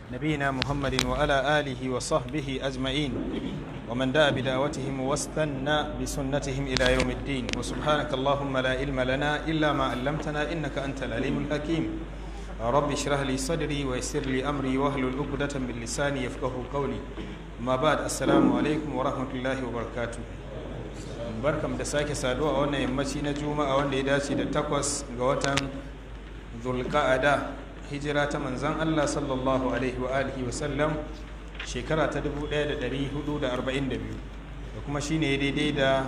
نبينا محمد وعلى آله وصحبه أجمعين ومن دعا بدعوتهم واستنى بسنتهم إلى يوم الدين وسبحانك اللهم لا علم لنا إلا ما علمتنا إنك أنت العليم الحكيم رب اشرح لي صدري ويسر لي أمري واحلل عقدة من لساني يفقه قولي ما بعد السلام عليكم ورحمة الله وبركاته barkam da sake saduwa a wannan yammaci na juma'a wanda ya dace da takwas ga watan zulqa'ada hijira ta manzan Allah sallallahu alaihi wa alihi wa sallam shekara ta 1442 da kuma shine daidai da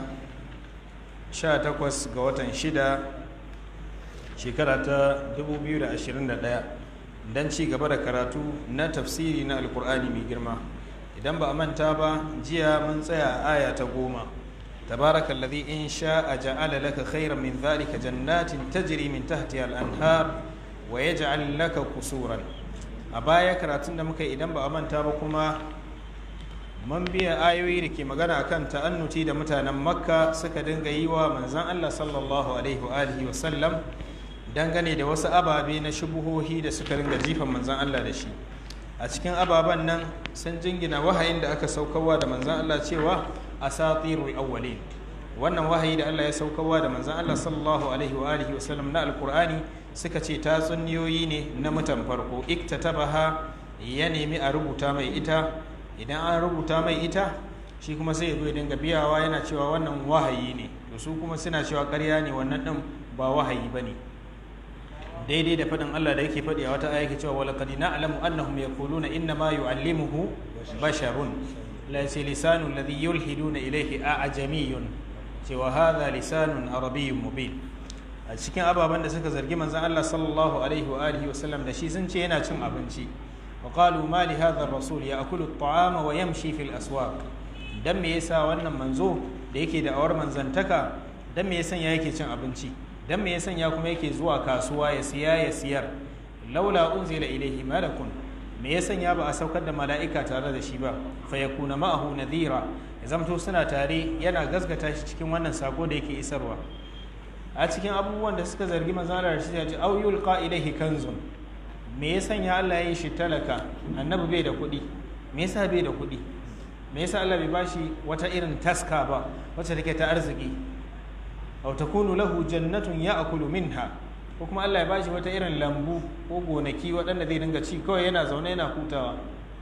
18 ga watan shida shekara ta 2021 don ci gaba da karatu na tafsiri na alkur'ani mai girma idan ba a manta ba jiya mun tsaya a aya ta goma تبارك الذي إن شاء جعل لك خيرا من ذلك جنات تجري من تحتها الأنهار ويجعل لك قصورا أبايا كراتون da muka idan ba a manta ba kuma mun biya ayoyi da ke magana akan ta'annuti da mutanen makka suka dinga yi wa manzan Allah sallallahu alaihi wa alihi wa sallam dangane da wasu ababe na shubuhohi da suka ringa jifan manzan Allah da shi a cikin ababen nan sun jingina wahayin da aka saukarwa da manzan Allah cewa asatirul awwalin wannan wahayi da Allah ya saukarwa da manzan Allah sallallahu alaihi wa alihi wasallam na alkur'ani suka ce tatsuniyoyi ne na mutan farko iktatabaha ya nemi a rubuta mai ita idan an rubuta mai ita shi kuma sai ya zo ya dinga biyawa yana cewa wannan wahayi ne to su kuma suna cewa ƙarya ne wannan din ba wahayi bane daidai da faɗin Allah da yake faɗi a wata aya yake cewa walaqad na'lamu annahum yaquluna inna ma yu'allimuhu basharun la lisanu alladhi yulhiduna ilayhi a'jamiyun cewa hadha lisanun arabiyyun mubin a cikin ababen da suka zargi manzon Allah sallallahu alaihi wa alihi wa sallam da shi sun ce yana cin abinci wa qalu ma li hadha ar-rasul ya'kulu at-ta'ama wa yamshi fil aswaq dan me yasa wannan manzo da yake da awar manzantaka dan me yasa yake cin abinci dan me ya sanya kuma yake zuwa kasuwa ya siya ya siyar laula unzila ilaihi malakun me ya sanya ba a saukar da mala'ika tare da shi ba fa yakuna ma'ahu nadhira ya zamto suna tare yana gasgata shi cikin wannan sako da yake isarwa a cikin abubuwan da suka zargi manzon da shi ya ce au yulqa ilaihi kanzun me ya sanya Allah ya yi shi talaka annabi bai da kuɗi me yasa bai da kuɗi me yasa Allah bai bashi wata irin taska ba wacce take ta arziki aw takunu lahu jannatun ya'kulu minha ko kuma Allah ya bashi wata irin lambu ko gonaki waɗanda zai dinga ci kawai yana zaune yana hutawa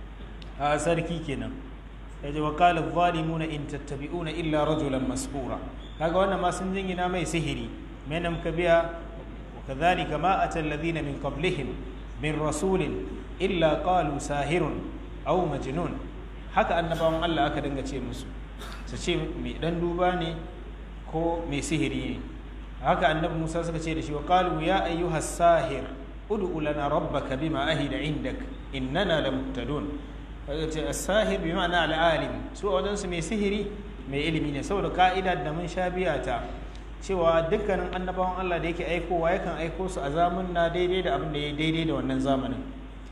a sarki kenan yaje wa qala adh-dhalimuna in tattabi'una illa rajulan masbura kaga wannan ma sun jingina mai sihiri menam kabiya wa kadhalika ma atal ladina min qablihim min rasulin illa qalu sahirun aw majnun haka annabawan Allah aka dinga ce musu su ce mai dan duba ne ko mai sihiri ne haka annabi musa suka ce da shi wa qalu ya ayyuhas sahir ud'u lana rabbaka bima ahida indak innana lamuhtadun kaga ce as-sahir bi ma'ana al-alim su wajen su mai sihiri mai ilimi ne saboda ka'ida da mun sha biya ta cewa dukkanin annabawan Allah da yake aikowa yakan aiko su a zamun na daidai da abin da ya daidai da wannan zamanin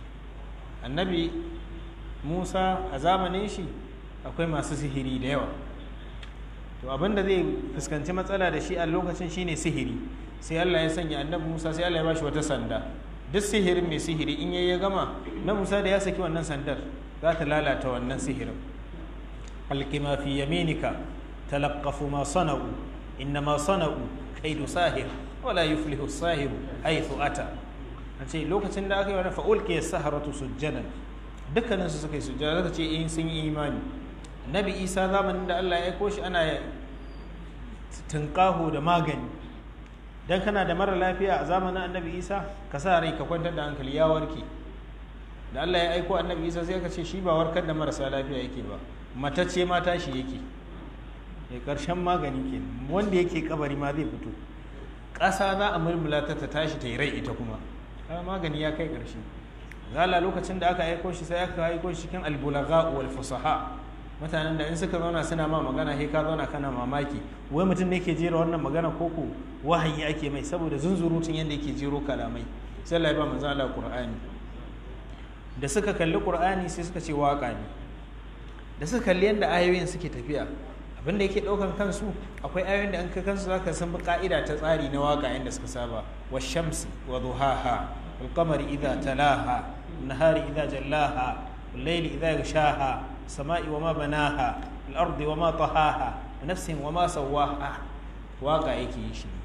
annabi Musa a zamanin shi akwai masu sihiri da yawa to abin da zai fuskanci matsala da shi a lokacin shine sihiri sai Allah ya sanya annabi Musa sai Allah ya bashi wata sanda duk sihirin mai sihiri in yayi ya gama na Musa da ya saki wannan sandar za ta lalata wannan sihirin alqima fi yaminika talaqqafu ma sana'u innama sana'u kaidu sahir wala yuflihu as-sahir haythu ata ce lokacin da aka yi wani fa'ulki as-saharatu sujjadan dukkanin su suka yi sujjada zaka ce in sun yi imani nabi isa zamanin da allah ya koshi ana tunƙaho da magani don kana da mara lafiya a zamanin annabi isa ka sa rai ka kwantar da hankali ya warke da allah ya aiko annabi isa sai ka ce shi ba warkar da marasa lafiya yake ba matacce ma tashi yake ya ƙarshen magani ke wanda yake kabari ma zai fito ƙasa za a mulmula ta ta tashi ta yi rai ita kuma magani ya kai ƙarshe zala lokacin da aka aiko shi sai aka aiko shi cikin albulaga wal fusaha mutanen da in suka zauna suna ma magana sai ka zauna kana mamaki wai mutum ne ke jera wannan magana koko wahayi ake mai saboda zunzurutun yadda yake jero kalamai sai Allah ya ba manzo Allah Qur'ani da suka kalli Qur'ani sai suka ce waka ne da suka kalli yadda ayoyin suke tafiya abinda yake daukan kansu akwai ayoyin da an ka kansu zaka san bi ka'ida ta tsari na waka yadda suka saba wa shamsi wa duhaha wal qamari idha talaha nahari idza jallaha al-layli idza yaghshaha sama'i wama banaha al-ardi wama tahaha nafsin wama sawaha waka yake yi shi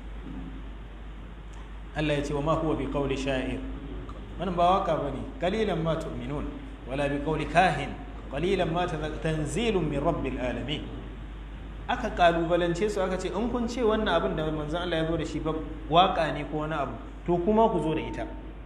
Allah ya ce wama huwa bi qawli sha'ir wannan ba waka bane qalilan ma tu'minun wala bi qawli kahin qalilan ma tanzilun min rabbil alamin aka kalubalance su aka ce in kun ce wannan abin da manzon Allah ya zo da shi ba waka ne ko wani abu to kuma ku zo da ita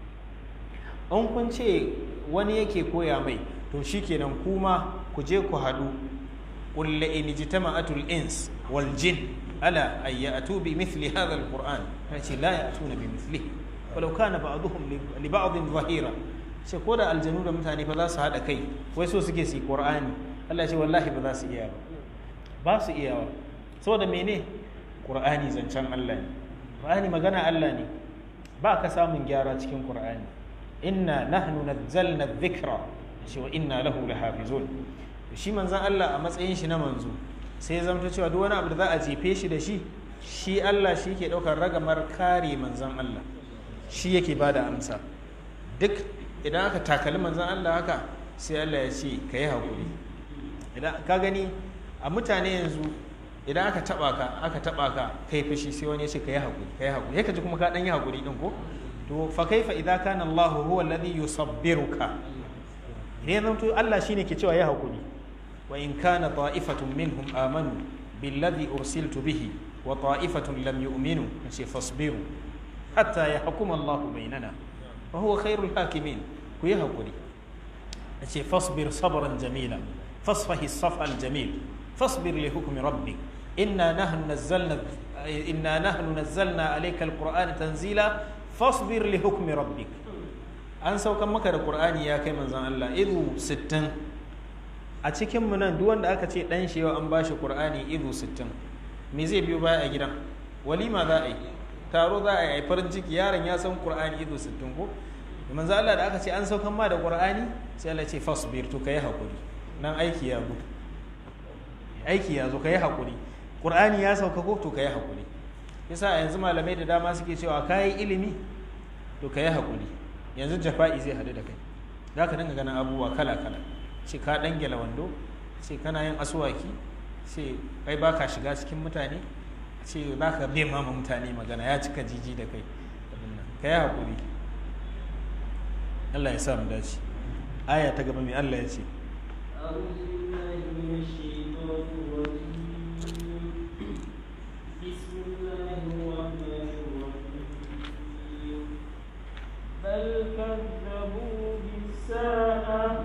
in kun ce wani yake koya mai to shikenan kuma ku je ku haɗu قل لئن اجتمعت الإنس والجن على أن يأتوا بمثل هذا القرآن لا يأتون بمثله ولو كان بعضهم لبعض ظهيرا sai ko da aljanu da mutane ba za su haɗa kai wai so suke su qur'ani Allah ce wallahi ba za su iya ba ba su iya ba saboda mene qur'ani zancen Allah ne qur'ani magana Allah ne ba ka samun gyara cikin qur'ani inna nahnu nazzalna dhikra shi wa inna lahu lahafizun shi manzan Allah a matsayin shi na manzo sai zamta cewa duk wani abu da za a jefe shi da shi shi Allah shi ke ɗaukar ragamar kare manzan Allah shi yake ba da amsa duk idan aka takali manzan Allah haka sai Allah ya ce ka yi haƙuri idan ka gani a mutane yanzu idan aka taɓa ka aka taɓa ka kai fushi sai wani ya ce ka yi haƙuri ka yi haƙuri ka ji kuma ka ɗan yi haƙuri ɗin ko to fa kaifa idza kana Allah huwa alladhi yusabbiruka idan zanto Allah shine ke cewa ya haƙuri وإن كان طائفة منهم آمنوا بالذي أرسلت به وطائفة لم يؤمنوا فاصبروا حتى يحكم الله بيننا وهو خير الحاكمين كويها قولي فاصبر صبرا جميلا فاصفه الصفح الجميل فاصبر لحكم ربك إنا نحن نزلنا إنا نحن نزلنا عليك القرآن تنزيلا فاصبر لحكم ربك أنسوا كم مكر القرآن يا كيما زان الله إذو ستن a cikinmu nan duk wanda aka ce dan shi yau an bashi qur'ani izu 60 me zai biyo baya a gidan walima za a yi taro za a yi farin ciki yaron ya san qur'ani izu 60 ko manzo Allah da aka ce an saukan ma da qur'ani sai Allah ce fasbir to kai hakuri nan aiki ya zo aiki ya zo kai hakuri qur'ani ya sauka ko to kai hakuri yasa yanzu malamai da dama suke cewa kai ilimi to kai hakuri yanzu jafa'i zai hadu da kai zaka dinga ganin abubuwa kala kala ce ka dangela wando ce kana yin asuwaki ce kai baka shiga cikin mutane ce za ka bai mama mutane magana ya cika jiji da kai ka yi haƙuri Allah ya sa mu dace aya ta gaba mai Allah ya ce بل كذبوا بالساعة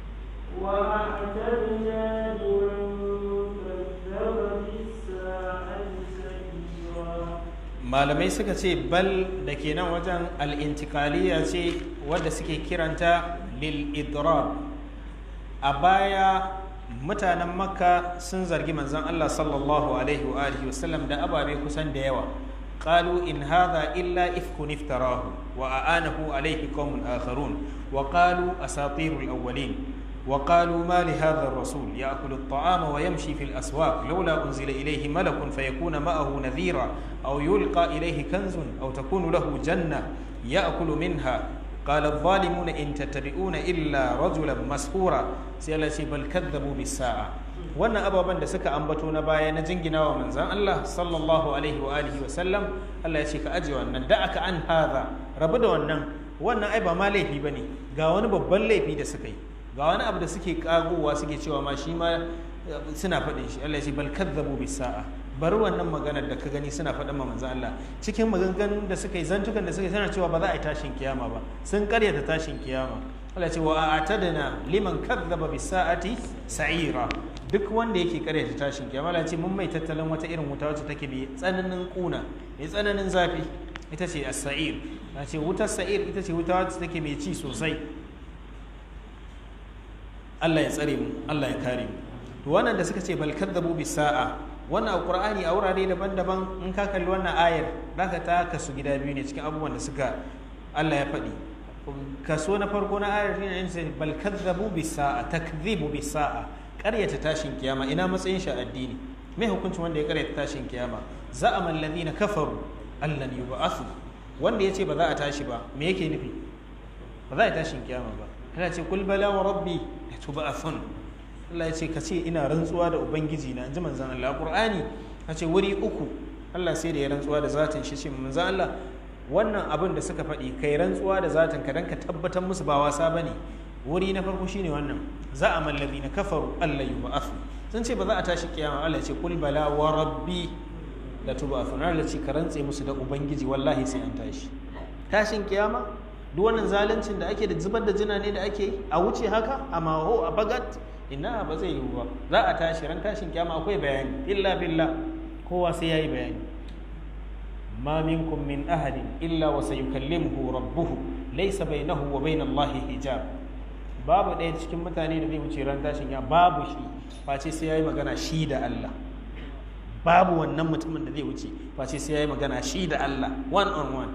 وأعتدنا لمن كذب بالساعة سعيرا malamai suka ce bal da ke nan wajen al'intikaliya ce wadda suke kiranta lil idrab a baya mutanen makka sun zargi manzon Allah sallallahu alaihi wa alihi wasallam da ababe kusan da yawa qalu in hadha illa ifkun iftarahu wa aanahu alaihi qaumun akharun wa qalu asatirul awwalin وقالوا ما لهذا الرسول يأكل الطعام ويمشي في الأسواق لولا أنزل إليه ملك فيكون معه نذيرا أو يلقى إليه كنز أو تكون له جنة يأكل منها قال الظالمون إن تتبعون إلا رجلا مسحورا سيالتي بل كذبوا بالساعة wannan ababen da suka ambato na baya na jingina wa manzan Allah sallallahu alaihi wa alihi wa sallam Allah ya ce ka aje wannan da aka an haza rabu da wannan wannan ai ba ma laifi bane ga wani babban laifi da suka yi ga wani abu da suke kagowa suke cewa ma shi ma suna faɗin shi Allah ya ce bal kadzabu bis sa'a bari wannan maganar da ka gani suna faɗin ma manzo Allah cikin maganganun da suka yi zantukan da suka yi suna cewa ba za a yi tashin kiyama ba sun karyata tashin kiyama Allah ya ce wa a'tadna liman kadzaba bis sa'ati sa'ira duk wanda yake karyata tashin kiyama Allah ya ce mun mai tattalin wata irin wuta wacce take mai tsananin kuna mai tsananin zafi ita ce as-sa'ir a ce wutar sa'ir ita ce wuta wacce take mai ci sosai Allah ya tsare mu Allah ya kare mu to wannan da suka ce bal kadzabu bis sa'a wannan alqur'ani a wurare daban-daban in ka kalli wannan ayar zaka ta kasu gida biyu ne cikin abubuwan da suka Allah ya faɗi kaso na farko na ayar shine in sai bal kadzabu bis sa'a takdhibu bis sa'a ƙaryata tashin kiyama ina matsayin shi addini me hukuncin wanda ya ƙaryata tashin kiyama za'ama alladhina kafaru allan yub'athu wanda yace ba za a tashi ba me yake nufi ba za a tashin kiyama ba Allah ce kul bala wa rabbi latub'athun Allah ya ce ka ce ina rantsuwa da ubangiji na inji manzon Allah Qur'ani ka ce wuri uku Allah sai da ya rantsuwa da zatin shi ce manzon Allah wannan abin da suka faɗi kai rantsuwa da zatin ka dan ka tabbatar musu ba wasa bane wuri na farko shine wannan za a mallabi na kafaru Allah yub'athu sun ce ba za a tashi kiyama Allah ya ce kul bala wa rabbi latub'athun Allah ya ce ka rantse musu da ubangiji wallahi sai an tashi tashin kiyama duk wannan zaluncin da ake da zubar da jina ne da ake yi a wuce haka a maho a bagat ina ba zai yiwu ba za a tashi ran tashin kyama akwai bayani illa billah kowa sai yayi bayani ma minkum min ahadin illa wa sayukallimuhu rabbuhu laysa bainahu wa bain Allah hijab babu ɗaya cikin mutane da zai wuce ran tashin ya babu shi face sai yayi magana shi da Allah babu wannan mutumin da zai wuce face sai yayi magana shi da Allah one on one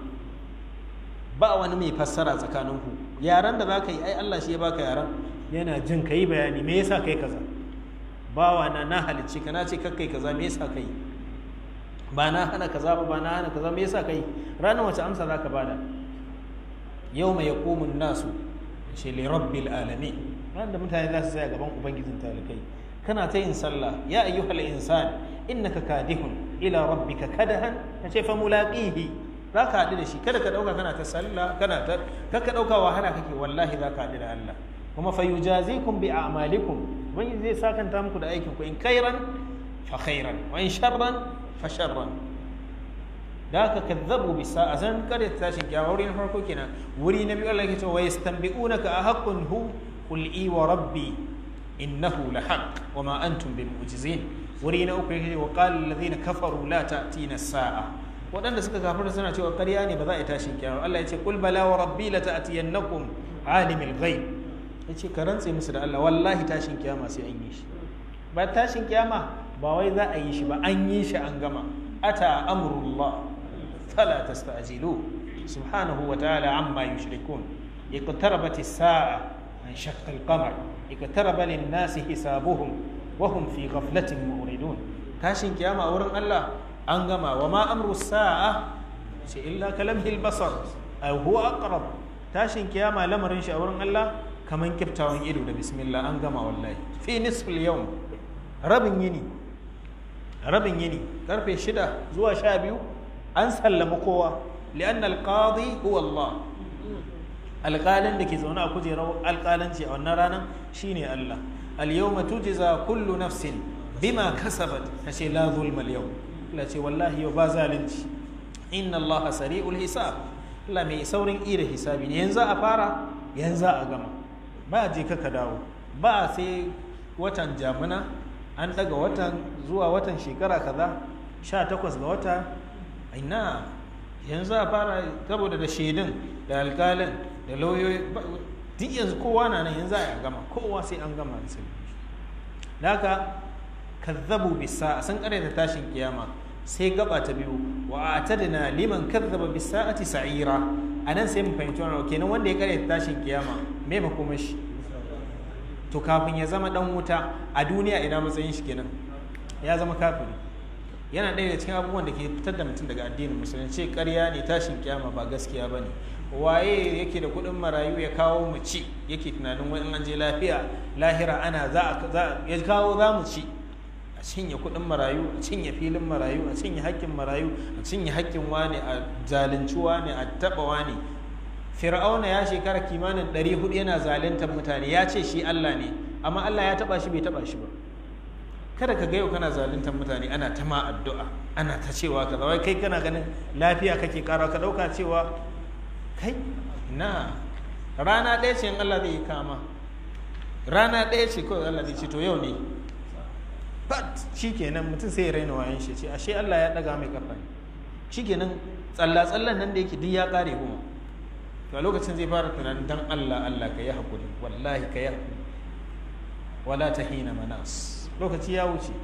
ba wani mai fassara tsakaninku yaran da za ka yi ai Allah shi ya baka yaran yana jin ka yi bayani me yasa kai kaza bawa na na halicci ka na ce kakkai kaza me yasa kai ba na hana kaza ba ba na hana kaza me yasa kai ranar wace amsa za ka bada yau mai yaqumun nasu shi li rabbil alamin ran da mutane za su tsaya gaban ubangijin talikai kana ta yin sallah ya ayyuhal insan innaka kadihun ila rabbika kadahan kace fa mulaqihi za ka haɗu da shi kada ka ɗauka kana ta sallah kana ta kaka ɗauka wahala kake wallahi za ka haɗu da Allah kuma fa yujazikum bi a'malikum wani zai sakanta muku da aikin ku in khairan fa khairan wa in sharran fa sharran da ka kazzabu bi sa'a zan kare ta tashin kiyama wuri na farko kenan wuri na biyu Allah yake cewa yastanbi'unaka ahaqqun hu qul i wa rabbi innahu lahaq wa ma antum bimu'jizin wuri na uku yake wa qala alladhina kafaru la ta'tina as-sa'a waɗanda suka kafirta suna cewa ƙarya ne ba za a yi tashin kiyama Allah ya ce kul bala wa rabbi la ta'tiyannakum alimul ghaib yace ka rantse musu da Allah wallahi tashin kiyama sai an yi shi ba tashin kiyama ba wai za a yi shi ba an yi shi an gama ata amrullah fala tasta'jilu subhanahu wa ta'ala amma yushrikun iqtarabat as-sa'a انشق القمر اقترب للناس حسابهم وهم في غفلة مؤردون تاشين كياما أورن الله أنغما وما أمر الساعة إلا كلمه البصر أو هو أقرب تاشين كياما لمرن أورن الله كمان كبتاون إدو بسم الله أنغما والله في نصف اليوم ربن يني ربن يني كرفي شدة زوا شابيو أنسى لمقوة لأن القاضي هو الله alƙalin da ke zaune a kujerar alƙalanci a wannan ranar shine Allah al-yawma tujza kullu nafsin bima kasabat tace la zulma al-yawm Allah ce wallahi yau ba zalunci inna Allah sari'ul hisab Allah mai saurin ira hisabi ne yanzu a fara yanzu a gama ba je ka ka dawo ba sai watan jamuna an daga watan zuwa watan shekara kaza 18 ga wata ina yanzu a fara saboda da shaidun da alƙalin da lauyoyi duk yanzu kowa na nan yanzu a gama kowa sai an gama da sai da haka kazzabu bisa sun da tashin kiyama sai gaba ta biyu wa atadna liman kazzaba bisa'ati sa'ira anan sai mu fahimci wannan kenan wanda ya karyata tashin kiyama me makomar shi to kafin ya zama dan wuta a duniya ina matsayin shi kenan ya zama kafiri yana ɗaya da cikin abubuwan da ke fitar da mutum daga addinin musulunci ƙarya ne tashin kiyama ba gaskiya ba ne waye yake da kuɗin marayu ya kawo mu ci yake tunanin wani an je lafiya lahira ana za a ya kawo za mu ci a cinye kuɗin marayu a cinye filin marayu a cinye haƙƙin marayu a cinye haƙƙin wane a zalunci wane a taɓa wane fir'auna ya shekara kimanin ɗari hudu yana zaluntar mutane ya ce shi allah ne amma allah ya taɓa shi bai taɓa shi ba kada ka ga yau kana zaluntar mutane ana ta ma addu'a ana ta cewa kaza wai kai kana ganin lafiya kake kara ka dauka cewa kai na rana ɗaya ce in Allah zai kama rana ɗaya ce kawai Allah zai ce to yau ne but shikenan mutum sai ya raina wayan shi ce ashe Allah ya daga mai kafa shikenan tsalla tsallan nan da yake duk ya kare kuma to a lokacin zai fara tunanin dan Allah Allah ka yi hakuri wallahi ka yi hakuri wala tahina manas lokaci ya wuce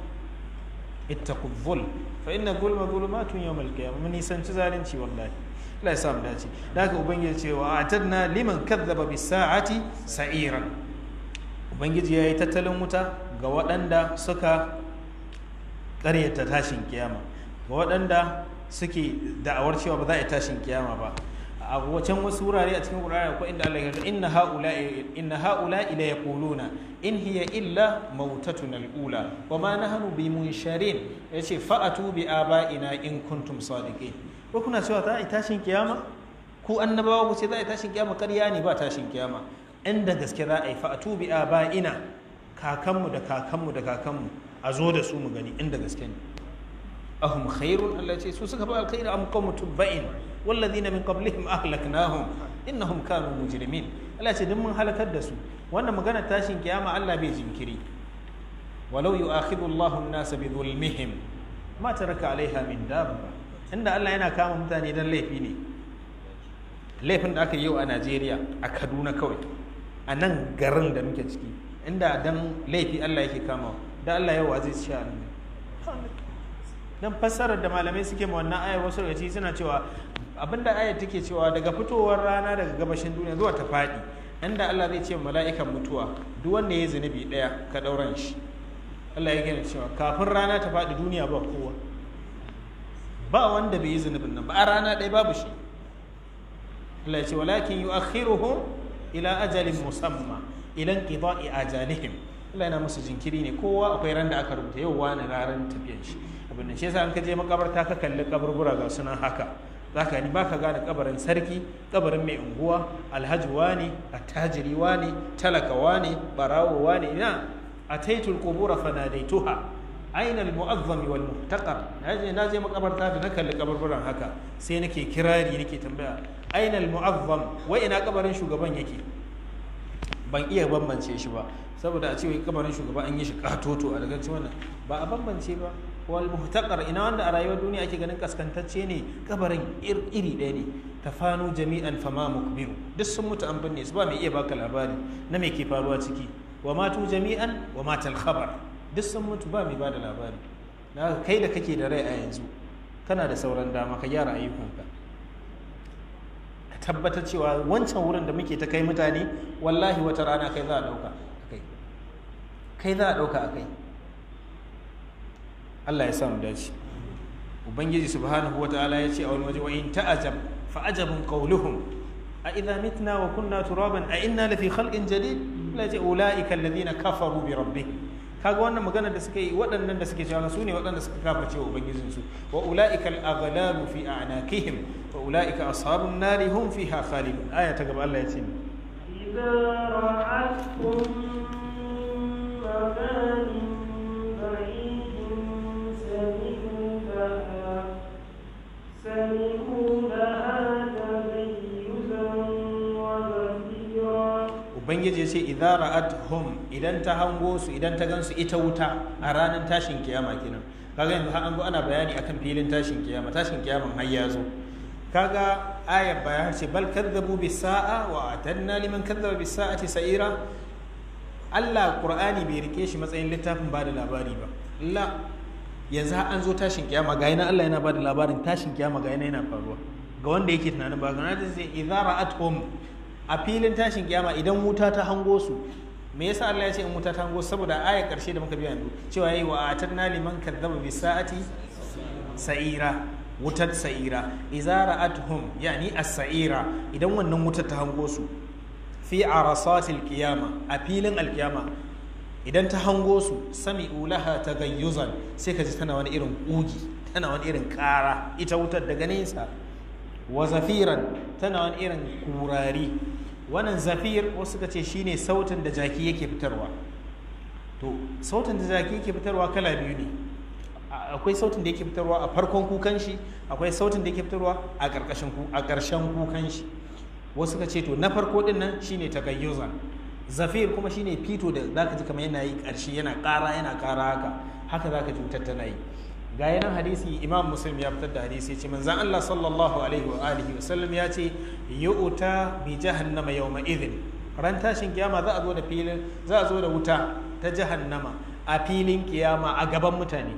ittaqu dhulm fa inna dhulma dhulumatun yawm al-qiyamah mun nisanci zalunci wallahi Allah ya sa mu dace da haka ubangiji ce wa atadna liman kadzaba bis sa'ati sa'iran ubangiji yayi tattalin wuta ga waɗanda suka ƙaryata tashin kiyama ga waɗanda suke da'awar cewa ba za a yi tashin kiyama ba a wacan wasu wurare a cikin Qur'ani akwai inda Allah ya ce inna haula'i inna haula'i la yaquluna in hiya illa mautatuna al-ula wa ma nahnu bi munsharin yace fa'atu bi aba'ina in kuntum sadiqin ko kuna cewa za a yi tashin kiyama ku annabawa ku ce za a yi tashin kiyama ƙarya ne ba tashin kiyama inda gaske za a yi fa'atu bi aba'ina kakanmu da kakanmu da kakanmu a zo da su mu gani inda gaske ne ahum khairun Allah ce su suka ba alkhairi am qawmu tubba'in walladhina min qablihim ahlaknahum innahum kanu mujrimin Allah ce duk mun halakar da su wannan magana tashin kiyama Allah bai jinkiri walau yu'akhidhu Allahu an-nasa bi dhulmihim ma taraka 'alayha min dabba inda Allah yana kama mutane dan laifi ne laifin da aka yi yau a Najeriya a Kaduna kawai a nan garin da muke ciki inda dan laifi Allah yake kama da Allah yau zai ci a nan dan fassarar da malamai suke ma wannan ayar wasu daga suna cewa abinda ayar take cewa daga fitowar rana daga gabashin duniya zuwa ta faɗi inda Allah zai ce mala'ikan mutuwa duk wanda ya zunubi ɗaya ka ɗauran shi Allah ya gina cewa kafin rana ta faɗi duniya ba kowa ba wanda bai yi zunubin nan ba a rana ɗaya babu shi Allah ya ce walakin yu'akhiruhum ila ajalin musamma ilan qida'i ajalihim Allah yana musu jinkiri ne kowa akwai ran da aka rubuta yau wani ranar tafiyan shi abin da shi yasa an ka je makabarta ka kalli kaburbura ga sunan haka zaka ni baka gane kabarin sarki kabarin mai unguwa alhaji wani attajiri wani talaka wani barawo wani ina ataitul qubura fanadaituha aina almu'azzami wal muhtaqar naje naje makabarta da na kalli kaburburan haka sai nake kirari nake tambaya aina almu'azzam wa ina kabarin shugaban yake ban iya bambance shi ba saboda a ce wai kabarin shugaba an yi shi katoto a daga wannan ba a bambance ba wal muhtaqar ina wanda a rayuwar duniya ake ganin kaskantacce ne kabarin iri ɗaya ne tafanu jami'an fama mukbiru duk sun mutu an binne su ba mai iya baka labari na me ke faruwa ciki wa matu jami'an wa matal khabar duk sun mutu ba mai bada labari na kai da kake da rai a yanzu kana da sauran dama ka gyara ayyukanka ka tabbatar cewa wancan wurin da muke ta kai mutane wallahi wata rana kai za a ɗauka kai kai za a ɗauka a kai Allah ya samu dace ubangiji subhanahu wa ta'ala ya ce a wani waje wa in ta'ajab fa ajabun qawluhum a idza mitna wa kunna turaban a inna lafi khalqin jadid la ja ulaika alladhina kafaru bi rabbihim kaga wannan magana da suka yi waɗannan da suke cewa su ne waɗanda suka kafirce wa ubangijin su wa ulaika al-aghlalu fi a'naqihim wa ulaika ashabun nari hum fiha khalidun aya ta gaba Allah ya ce إذا رأتهم من مكان بعيد سمعوا لها سمعوا لها تغيظا وزفيرا ubangiji ya ce idza ra'atuhum idan ta hango su idan ta gansu ita wuta a ranar tashin kiyama kenan kaga yanzu har an zo ana bayani akan filin tashin kiyama tashin kiyaman har ya zo kaga ayar bayan ce bal kadzabu bis sa'a wa atanna liman kadzaba bis sa'ati sa'ira Allah Qur'ani bai rike shi matsayin littafin ba da labari ba la yanzu har an zo tashin kiyama ga yana Allah yana ba da labarin tashin kiyama ga yana yana faruwa ga wanda yake tunanin ba ga na ce idza ra'atuhum a filin tashin kiyama idan wuta ta hango su me yasa Allah ya ce in wuta ta hango su? saboda ayar karshe da muka biya yanzu cewa yayi wa atanna liman kadzaba bi sa'ati sa'ira wutar sa'ira idza ra'atuhum yani as-sa'ira idan wannan wutar ta hango su fi arasatil qiyama a filin alkiyama idan ta hango su sami'u laha tagayyuzan sai ka ji tana wani irin kugi tana wani irin kara ita wutar daga nesa wa zafiran tana wani irin kurari wannan zafir wasu ka ce shine sautin da jaki yake fitarwa to sautin da jaki yake fitarwa kala biyu ne A- akwai sautin da yake fitarwa a farkon kukan shi akwai sautin da yake fitarwa a ƙarƙashin ku a ƙarshen kukan shi wasu ka ce to na farko din nan shine tagayyuza zafir kuma shine fito da zaka ji kamar yana yi ƙarshe yana ƙara yana ƙara haka haka zaka ji wutar tana yi ga yanan hadisi imam muslim ya fitar da hadisi ce manzan Allah sallallahu alaihi wa alihi wa sallam ya ce yu'ta bi jahannama yawma idhin ran tashin kiyama za a zo da filin za a zo da wuta ta jahannama a filin kiyama a gaban mutane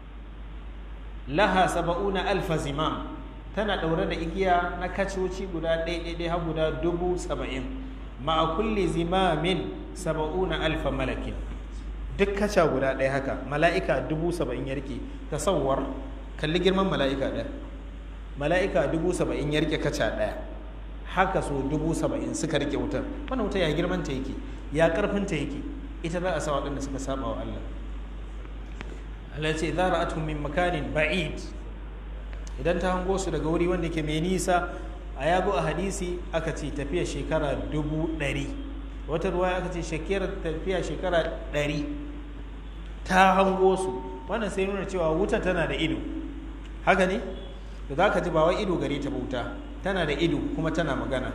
laha saba'una alfa zimam tana ɗaure da igiya na kacoci guda ɗaiɗaiɗai har guda dubu saba'in ma'a kulli zimamin saba'una alfa malakin duk kaca guda ɗaya haka mala'ika dubu saba'in ya rike tasawwar kalli girman mala'ika ɗaya mala'ika dubu saba'in ya rike kaca ɗaya haka so dubu saba'in suka rike wutar wannan wuta ya girman ta yake ya karfin ta yake ita za a sa waɗanda suka saba wa Allah Allah ce idza ra'atuhum min makanin ba'id idan ta hango su daga wuri wanda ke mai nisa a yago a hadisi aka ce tafiya shekara dubu ɗari wata ruwa aka ce shekara tafiya shekara ɗari ta hango su wannan sai nuna cewa wuta tana da ido haka ne da za ka ji ba wai ido gare ta wuta tana da ido kuma tana magana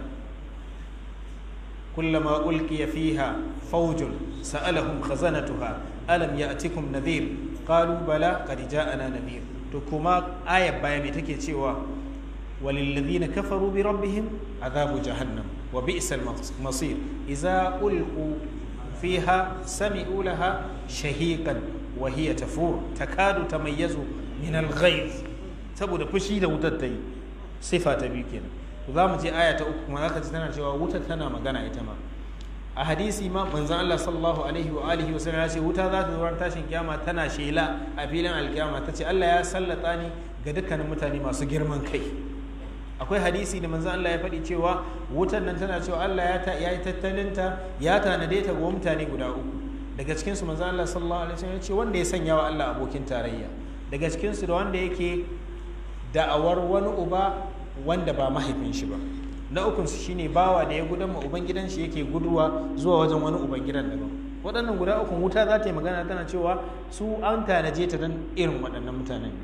kullama ulqiya fiha fawjun sa'alahum khazanatuha alam ya'tikum nadhir qalu bala qad ja'ana nadhir to kuma ayar baya mai take cewa walilladhina kafaru bi rabbihim adhabu jahannam wa bi'sal masir idza ulqu fiha sami'u laha shahiqan wa hiya tafur takadu tamayyazu min al-ghayz saboda fushi da wutar ta yi sifa ta biyu kenan to za mu je aya ta uku kuma zaka ji tana cewa wutar tana magana ita ma a hadisi ma manzon Allah sallallahu alaihi wa alihi wa sallam ya ce wuta za ta zo ran tashin kiyama tana shela a filin alkiyama tace Allah ya sallata ni ga dukkanin mutane masu girman kai akwai hadisi da manzon Allah ya faɗi cewa wutar nan tana cewa Allah ya yi tattalinta ya tanade ta ga mutane guda uku daga cikin su manzon Allah sallallahu alaihi wa sallam ya ce wanda ya sanya wa Allah abokin tarayya daga cikin su da wanda yake da'awar wani uba wanda ba mahaifin shi ba na ukun su shine bawa da ya gudan ma uban gidan shi yake guduwa zuwa wajen wani uban gidan daban waɗannan guda ukun wuta za ta yi magana tana cewa su an tanaje ta don irin waɗannan mutanen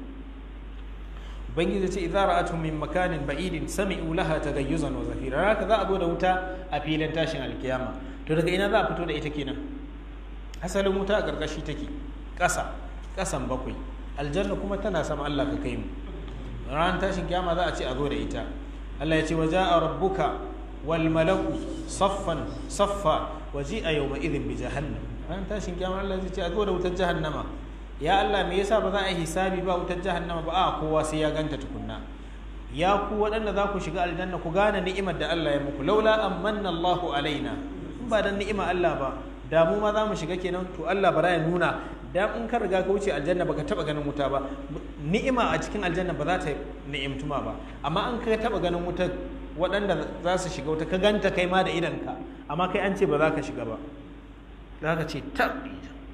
ubangiji ce idza ra'atu min makanin ba'idin sami'u laha tagayyuzan wa zafira haka za a zo da wuta a filin tashin alkiyama to daga ina za a fito da ita kenan asalin wuta a ƙarƙashi take ƙasa ƙasan bakwai aljanna kuma tana sama Allah ka kai mu ran tashin kiyama za a ce a zo da ita Allah ya ce wa ja'a rabbuka wal malaku saffan saffa wa ji'a yawma idhin bi jahannam ran tashin kiyama Allah zai ce a zo da wutar jahannama ya Allah me yasa ba za a yi hisabi ba wutar jahannama ba a kowa sai ya ganta tukunna ya ku waɗanda za ku shiga aljanna ku gane ni'imar da Allah ya muku laula amanna Allahu alaina in ba dan ni'ima Allah ba da mu ma za mu shiga kenan to Allah bara ya nuna dan in ka riga ka wuce aljanna baka taba ganin wuta ba ni'ima a cikin aljanna ba za ta ni'imtuma ba amma an ka taba ganin wuta waɗanda za su shiga wuta ka ganta kai ma da idanka amma kai an ce ba za ka shiga ba za ka ce tabbi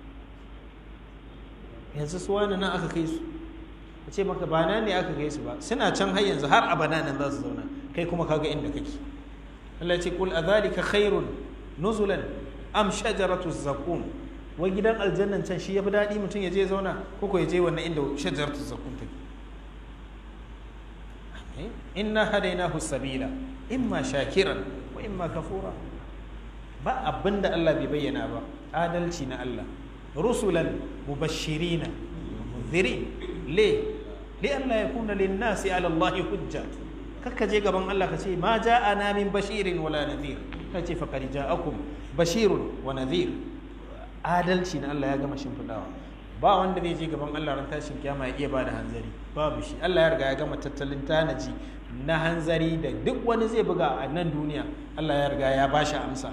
yanzu su wani nan aka kai su a ce maka ba nan ne aka kai su ba suna can har yanzu har abada nan za su zauna kai kuma kaga inda kake Allah ya ce kul adhalika khairun nuzulan am shajaratu zakum wai gidan aljannan can shi yafi daɗi mutum ya je zauna ko ko ya je wannan inda shajaratu zakum take inna hadainahu sabila imma shakiran wa imma kafura ba abinda Allah bai bayyana ba adalci na Allah rusulan mubashirina munzirin le li an la yakuna lin nasi ala Allah hujja kakka je gaban Allah ka ce ma ja'ana min bashirin wala nadhir ka ce faqad ja'akum bashirun wa nadhir adalci na Allah ya gama shimfidawa ba wanda zai je gaban Allah ran tashin kiyama ya iya bada hanzari babu shi Allah ya riga ya gama tattalin tanaji na hanzari da duk wani zai buga a nan duniya Allah ya riga ya bashi amsa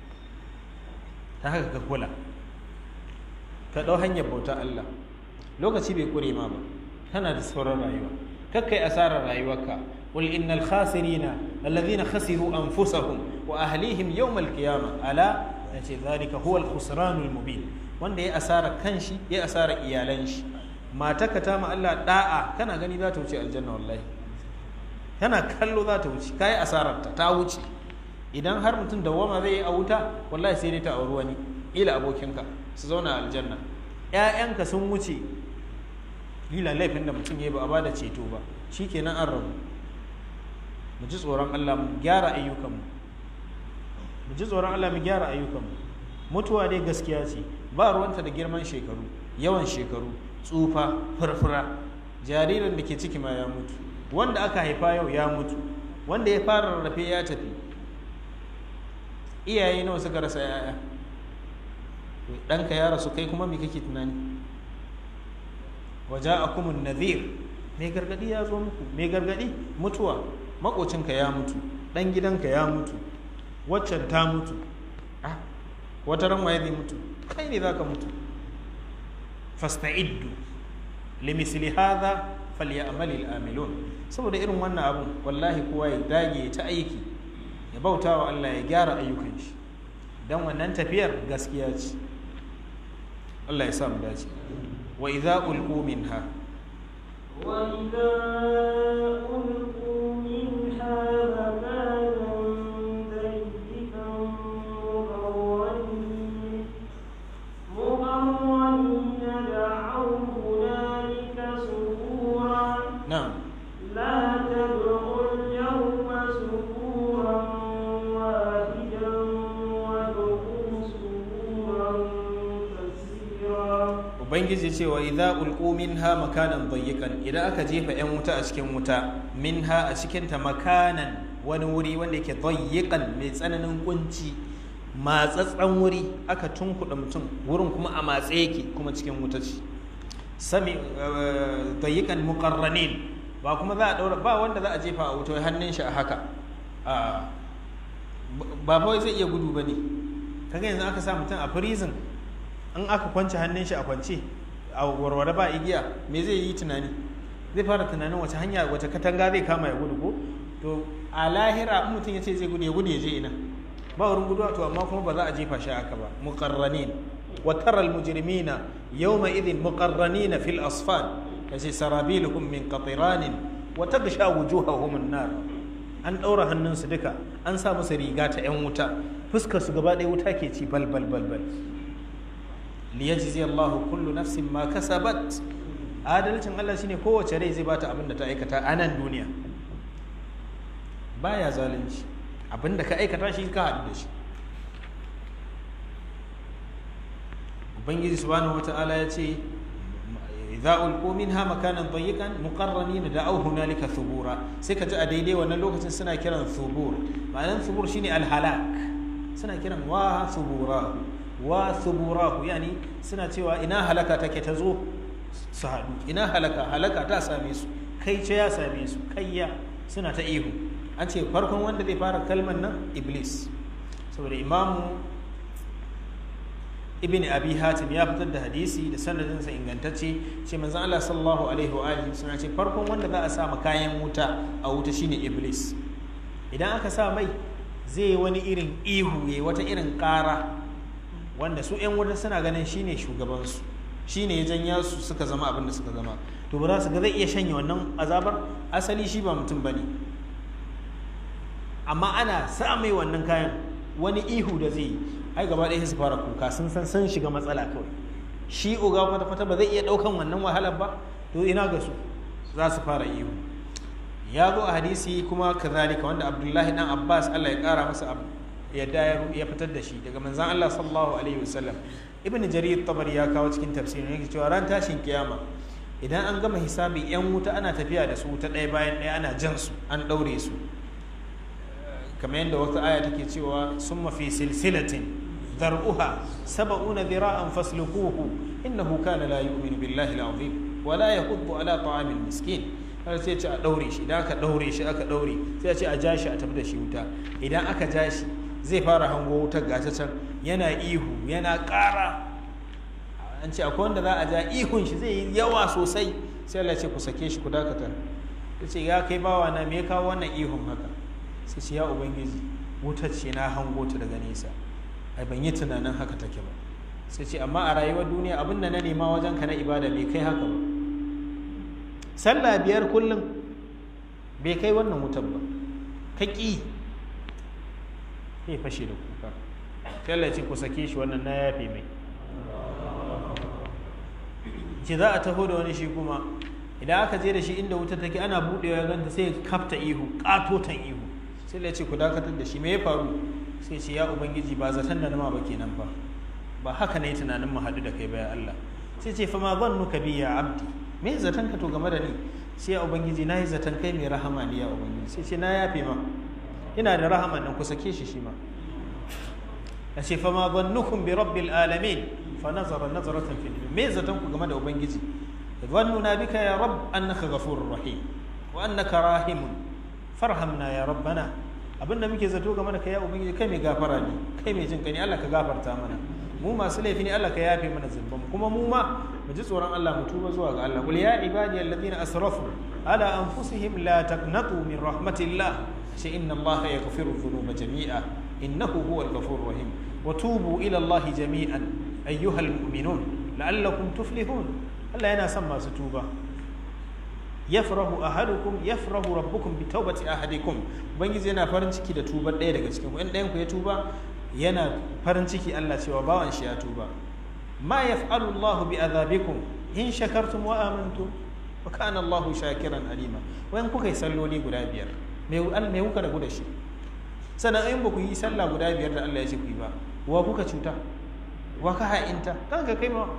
ta haka ka kula ka ɗau hanyar bauta Allah lokaci bai kure ma ba tana da sauran rayuwa kakkai asarar rayuwarka qul innal khasirina alladhina khasiru anfusahum wa ahlihim yawm alqiyama ala yace zalika huwa alkhusranul mubin wanda ya asara kanshi ya asara iyalan shi matarka ta ma Allah da'a kana gani za ta wuce aljanna wallahi kana kallo za ta wuce kai asarar ta ta wuce idan har mutum dawama zai yi a wuta wallahi sai dai ta auri wani ila abokinka su zauna aljanna ‘ya'yanka sun wuce lila laifin da mutum ya yi ba a ba da ceto ba shi kenan an rabu mu ji tsoron Allah mu gyara ayyukanmu mu ji tsoron Allah mu gyara ayyukanmu mutuwa dai gaskiya ce ba ruwanta da girman shekaru yawan shekaru tsufa furfura jaririn da ke ciki ma ya mutu wanda aka haifa yau ya mutu wanda ya fara rarrafe ya tafi iyaye nawa suka rasa 'ya'ya ɗanka ya rasu kai kuma me kake tunani waje a kuma nazir mai gargadi ya zo muku mai gargadi mutuwa makocinka ya mutu ɗan gidanka ya mutu waccan ta mutu wata ran waye zai mutu kai ne za ka mutu fasta'iddu limisli hadha falyamal al'amilun saboda irin wannan abun wallahi kowa ya dage ta aiki ya bauta wa Allah ya gyara ayyukan shi don wannan tafiyar gaskiya ce Allah ya sa mu dace wa idza ulqu minha وإذا ألقوا منها مكانا ضيقا مقرنين مقرنين دعوا هنالك ثبورا na'am لا تدعوا اليوم ثبورا واحدا وادعوا ثبورا كثيرا ubangiji ce wa idza ulqu minha makanan dayyikan idan aka jefa yan wuta a cikin wuta minha a cikin ta makanan wani wuri wanda yake dayyikan mai tsananin kunci matsatsan wuri aka tunkuɗa mutum wurin kuma a matse yake kuma cikin wuta ce sami dayyikan muqarranin ba kuma za a daura ba wanda za a jefa a wuta wai hannun shi a haka a ba fa wai zai iya gudu bane kaga yanzu aka sa mutum a prison in aka kwance hannun shi a kwance a warware ba igiya me zai yi tunani zai fara tunanin wace hanya wace katanga zai kama ya gudu ko to a lahira in mutum ya ce zai gudu ya gudu ya je ina ba wurin gudu to amma kuma ba za a jefa shi haka ba muqarranin wa tara almujrimina yawma idhin muqarranina fil asfal yace sarabiluhum min qatiranin wa taghsha wujuhahum an-nar an daura hannunsu duka an sa musu riga ta yan wuta fuskar su gaba ɗaya wuta ke ci bal bal bal bal liyajzi Allahu kullu nafsin ma kasabat adalcin Allah shine kowace rai zai bata abin da ta aikata a nan duniya baya zalunci abin da ka aikata shi ka haɗu da shi ubangiji subhanahu wata'ala ya ce idza ulqu minha makanan dayyikan muqarranin da'aw hunalika thubura sai ka ji a daidai wannan lokacin suna kiran thubur ma'anar thubur shine alhalak suna kiran wa thubura wa thuburahu yani suna cewa ina halaka take ta zo su haɗu ina halaka halaka ta same su kai ce ya same su kayya suna ta ihu an ce farkon wanda zai fara kalmar nan iblis saboda imamu ibn abi hatim ya fitar da hadisi da sanadinsa ingantacce ce manzon Allah sallallahu alaihi wa alihi suna ce farkon wanda za a sa ma kayan wuta a wuta shine iblis idan aka sa mai zai wani irin ihu yayi wata irin ƙara wanda su 'yan wuta suna ganin shine shugabansu shine ya janya su suka zama abin da suka zama to ba za su ga zai iya shanye wannan azabar asali shi ba mutum bane amma ana sa mai wannan kayan wani ihu da zai yi ai gaba ɗaya su fara kuka sun san sun shiga matsala kawai shi oga kwata kwata ba zai iya ɗaukan wannan wahalar ba to ina ga su za su fara ihu ya zo a hadisi kuma kazalika wanda abdullahi dan abbas allah ya kara masa yadda ya fitar da shi daga manzan Allah sallallahu alaihi wasallam ibn jarir tabari ya kawo cikin tafsirin yake cewa ran tashin kiyama idan an gama hisabi yan wuta ana tafiya da su ta ɗaya bayan ɗaya ana jan su an ɗaure su kamar yadda wata aya take cewa summa fi silsilatin dar'uha sab'una dhira'an fasluquhu innahu kana la yu'minu billahi al-azim wa la yahuddu ala ta'amil miskin har sai ce a ɗaure shi idan aka ɗaure shi aka ɗaure sai a ce a ja shi a tafi da shi wuta idan aka ja shi zai fara hango wutar gata can yana ihu yana ƙara an ce akwai wanda za a ja ihun shi zai yi yawa sosai sai Allah ce ku sake shi ku dakata ya ce ya kai bawa na me ya kawo wannan ihun haka sai ce ya ubangiji wutar ce na hango ta daga nesa ai ban yi tunanin haka take ba sai ce amma a rayuwar duniya abin da na nema wajen ka na ibada bai kai haka ba sallah biyar kullum bai kai wannan wutar ba ka ƙi sai fashe da kuka tallace ku sake shi wannan na yafe mai ce za a taho da wani shi kuma idan aka je da shi inda wuta take ana buɗewa ya ganta sai kafta ihu ƙatotan ihu sai ya ce ku dakatar da shi me ya faru sai ce ya ubangiji ba zaton da nama ba kenan ba ba haka na yi tunanin mu haɗu da kai ba ya Allah sai ce fa ma zannuka bi ya abdi me zaton ka to game da ni sai ya ubangiji na yi zaton kai mai rahama ne ya ubangiji sai ce na yafe ma ina da rahama nan ku sake shi shi ma ya ce fama zannukum bi rabbil alamin fa nazara nazaratan fil me zaton ku game da ubangiji zannuna bika ya rabb annaka ghafurur rahim wa annaka rahimun farhamna ya rabbana abinda muke zato game da kai ya ubangiji kai mai gafara ne kai mai jin kai Allah ka gafarta mana mu masu laifi ne Allah ka yafe mana zunuban kuma mu ma mu ji tsoron Allah mu tuba zuwa ga Allah qul ya ibadi alladhina asrafu ala anfusihim la taqnatu min rahmatillah sai inna allaha yaghfiru dhunuba jami'a innahu huwal ghafurur rahim wa tubu ila allahi jami'an ayyuhal mu'minun la'allakum tuflihun Allah yana son masu tuba yafrahu ahadukum yafrahu rabbukum bi tawbati ahadikum ubangiji yana farin ciki da tubar ɗaya daga cikin ku in ɗayan ku ya tuba yana farin ciki Allah cewa bawan shi ya tuba ma yaf'alu Allahu bi adhabikum in shakartum wa amantum wa kana Allahu shakiran alima wayan kuka yi salloli guda biyar me me kuka ragu da shi sannan in ba ku yi sallah guda biyar da Allah ya ce ku yi ba wa kuka cuta wa ka ha'inta kanka kai ma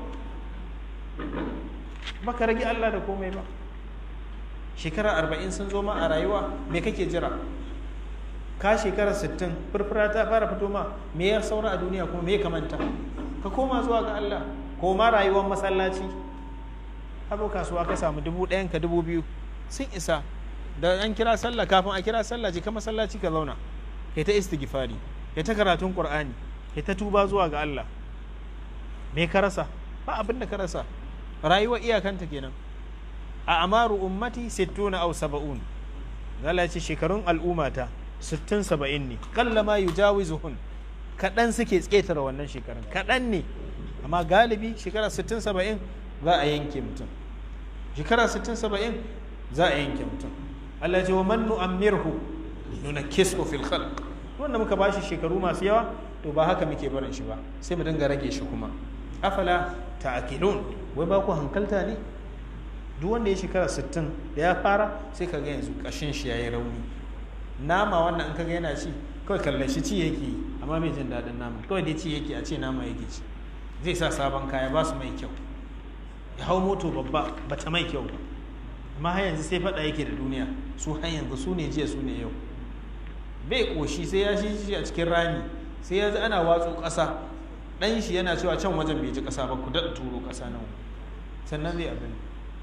baka rage Allah da komai ba shekara arba'in sun zo ma a rayuwa me kake jira ka shekara sittin furfura ta fara fito ma me ya saura a duniya kuma me ya kamanta ka koma zuwa ga Allah koma rayuwar masallaci hazo kasuwa ka samu dubu ɗayan ka dubu biyu sun isa da an kira sallah kafin a kira sallah je ka masallaci ka zauna kai ta istighfari kai ta karatun qur'ani kai ta tuba zuwa ga Allah me ka rasa ba abin da ka rasa rayuwar iyakanta kenan a amaru ummati sittuna aw saba'un Allah ce shekarun al'ummata sittin saba'in ne kalla ma yujawizuhun kaɗan suke tsetare wannan shekarun kaɗan ne amma galibi shekara sittin saba'in za a yanke mutum shekara sittin saba'in za a yanke mutum Allah ce wa man nu'ammirhu nuna kisko fil khalq wanda muka bashi shekaru masu yawa to ba haka muke barin shi ba sai mu dinga rage shi kuma afala ta'qilun wai ba ku hankalta ne duk wanda ya shekara 60 da ya fara sai ka ga yanzu kashin shi yayi rauni nama wannan in kaga yana ci kawai kallon shi ci yake yi amma mai jin daɗin nama kawai dai ci yake a ce nama yake ci zai sa sabon kaya ba su mai kyau ya hau moto babba ba ta mai kyau ba amma har yanzu sai faɗa yake da duniya su har yanzu su ne jiya su ne yau bai ƙoshi sai ya shi a cikin rami sai ya ana watsu ƙasa ɗan shi yana cewa can wajen bai ji ƙasa ba ku daɗa turo ƙasa nan sannan zai abin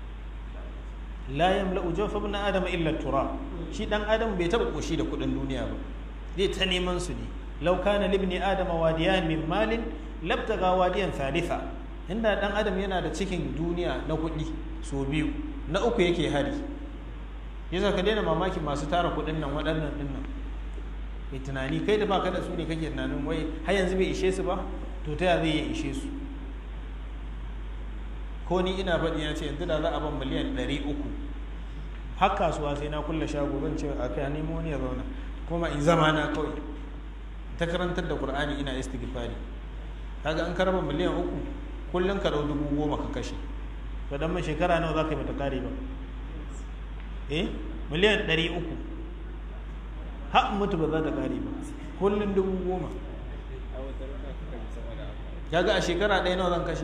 la yamla'u jawfa ibn adam illa turab shi dan adam bai taba koshi da kudin duniya ba zai ta neman su ne law kana libni adam wadiyan min malin labtaga wadiyan thalitha inda dan adam yana da cikin duniya na kudi so biyu na uku yake hari yasa ka daina mamaki masu tara kudin nan waɗannan din nan kai tunani kai da baka da su ne kake tunanin wai har yanzu bai ishe su ba to ta zai iya ishe su ko ni ina faɗi ya ce yanzu da za a ban miliyan ɗari uku har kasuwa sai na kulle shago zan ce a kai nemo wani ya zauna kuma in zama na kawai ta karantar da qur'ani ina istighfari kaga an karaba miliyan uku kullum ka dau dubu goma ka kashe to dan mai shekara nawa za ka yi mata kare ba eh miliyan ɗari uku har mutu ba za ta kare ba kullum dubu goma kaga a shekara ɗaya nawa zan kashe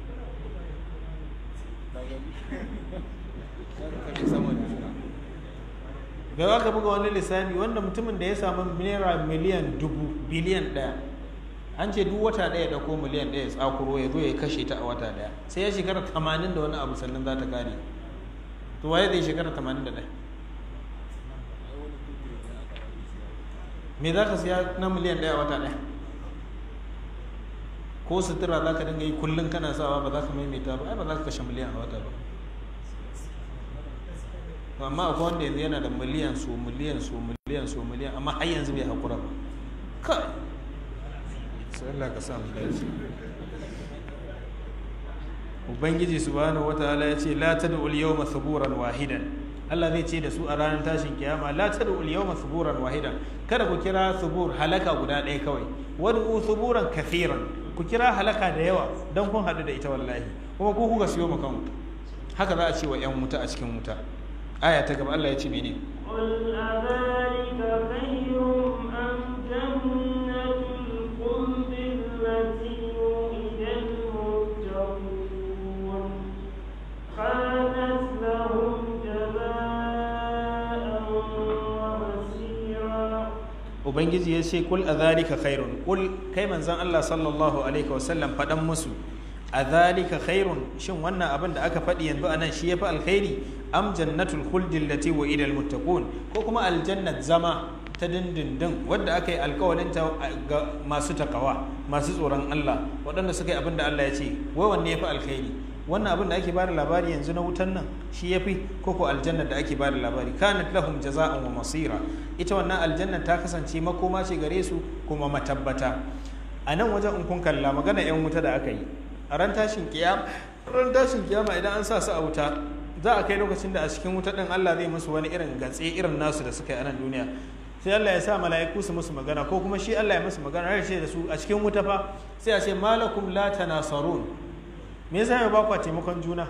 bai ka buga wani lissafi wanda mutumin da ya samu naira miliyan dubu biliyan ɗaya an ce duk wata ɗaya da ko miliyan ɗaya tsakuro ya zo ya kashe ta a wata ɗaya sai ya shekara tamanin da wani abu sannan za ta kare to waye zai shekara tamanin da ɗaya me za ka siya na miliyan ɗaya a wata ɗaya ko sutura za ka dinga yi kullum kana sawa ba za ka maimaita ba ai ba za ka kashe miliyan a wata ba amma akwai wanda yanzu yana da miliyan so miliyan so miliyan so miliyan amma har yanzu bai haƙura ba kai sai Allah ka samu dace ubangiji subhanahu wataala ya ce la tad'u al-yawma thuburan wahidan Allah zai ce da su a ranar tashin kiyama la tad'u al-yawma thuburan wahidan kada ku kira thubur halaka guda ɗaya kawai wad'u thuburan kathiran ku kira halaka da yawa don kun haɗu da ita wallahi kuma ku kuka siyo makan haka za a ce wa 'yan wuta a cikin wuta aya ta gaba Allah ya ce mene قل أذلك خير أم جنة الخلد التي وعد المتقون كانت لهم جزاء ومسيرا ubangiji ya ce kul adhalika khairun kul kai manzon Allah sallallahu alaihi wasallam faɗan musu adhalika khairun shin wannan abin da aka faɗi yanzu anan shi yafi alkhairi am jannatul khuldi allati wa'ida almuttaqun ko kuma aljannat zama ta dindindin wadda aka yi alkawalin ta ga masu takawa masu tsoron Allah waɗanda suka yi abin da Allah ya ce wai wanne yafi alkhairi wannan abin da ake bada labari yanzu na wutan nan shi yafi ko ko aljanna da ake bada labari kanat lahum jaza'an wa masira ita wannan aljanna ta kasance makoma ce gare su kuma matabbata a nan wajen in kun kalla magana yan wuta da aka yi a ran tashin kiyama ran tashin kiyama idan an sa su a wuta za a kai lokacin da a cikin wuta din Allah zai musu wani irin gatse irin nasu da suka yi a nan duniya sai Allah ya sa mala'iku su musu magana ko kuma shi Allah ya musu magana har ce da su a cikin wuta fa sai a ce malakum la tanasarun me yasa ya ba ku taimakon juna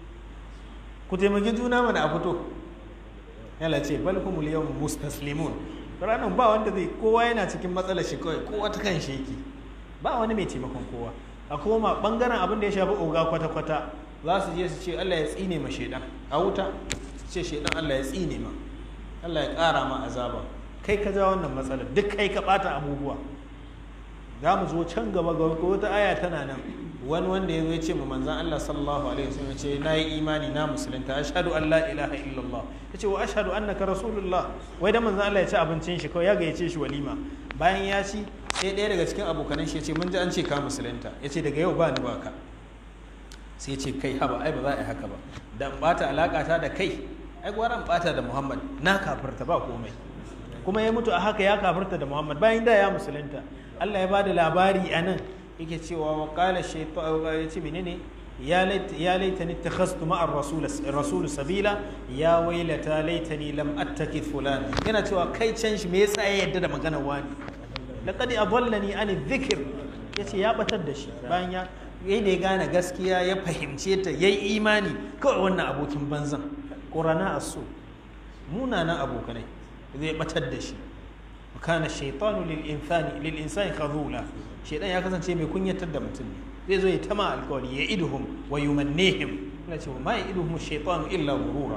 ku taimaki juna mana a fito yalla ce bal humul yawm mustaslimun ranar ba wanda zai kowa yana cikin matsalar shi kawai kowa ta kan shi yake ba wani mai taimakon kowa a koma bangaren abin da ya shafi oga kwata-kwata za su je su ce Allah ya tsine ma shaidan a wuta su ce shaidan Allah ya tsine ma Allah ya ƙara ma azaba kai ka ja wannan matsalar duk kai ka ɓata abubuwa za mu zo can gaba ga wata aya tana nan wani wanda ya zo ya ce ma manzan Allah sallallahu alaihi wasallam ya ce na yi imani na musulunta ashhadu an la ilaha illallah ya ce wa ashhadu annaka rasulullah wai da manzan Allah ya ci abincin shi kawai ya gayyace shi walima bayan ya ci sai ɗaya daga cikin abokanan shi ya ce mun ji an ce ka musulunta ya ce daga yau ba ni ba ka sai ya ce kai haba ai ba za a yi haka ba da in bata alaka ta da kai ai gwara in bata da muhammad na kafirta ba komai kuma ya mutu a haka ya kafirta da muhammad bayan da ya musulunta allah ya bada labari a nan yake cewa wa qala shaytan ya ce menene ya laita ya laitani takhastu ma'a rasul rasul sabila ya wailata laitani lam attakid fulan yana cewa kai can shi me yasa ya yadda da magana wani laqad adallani an dhikr yace ya batar da shi bayan ya yayi da ya gane gaskiya ya fahimce ta yayi imani kawai wannan abokin banzan qurana asu munanan abokanai zai batar da shi kana shaitanu lil insani lil insani khazula shaitan ya kasance mai kunyatar da mutum ne zai zo ya tama alkawari ya iduhum wa yumannihim ina cewa ma iduhum shaitanu illa gurura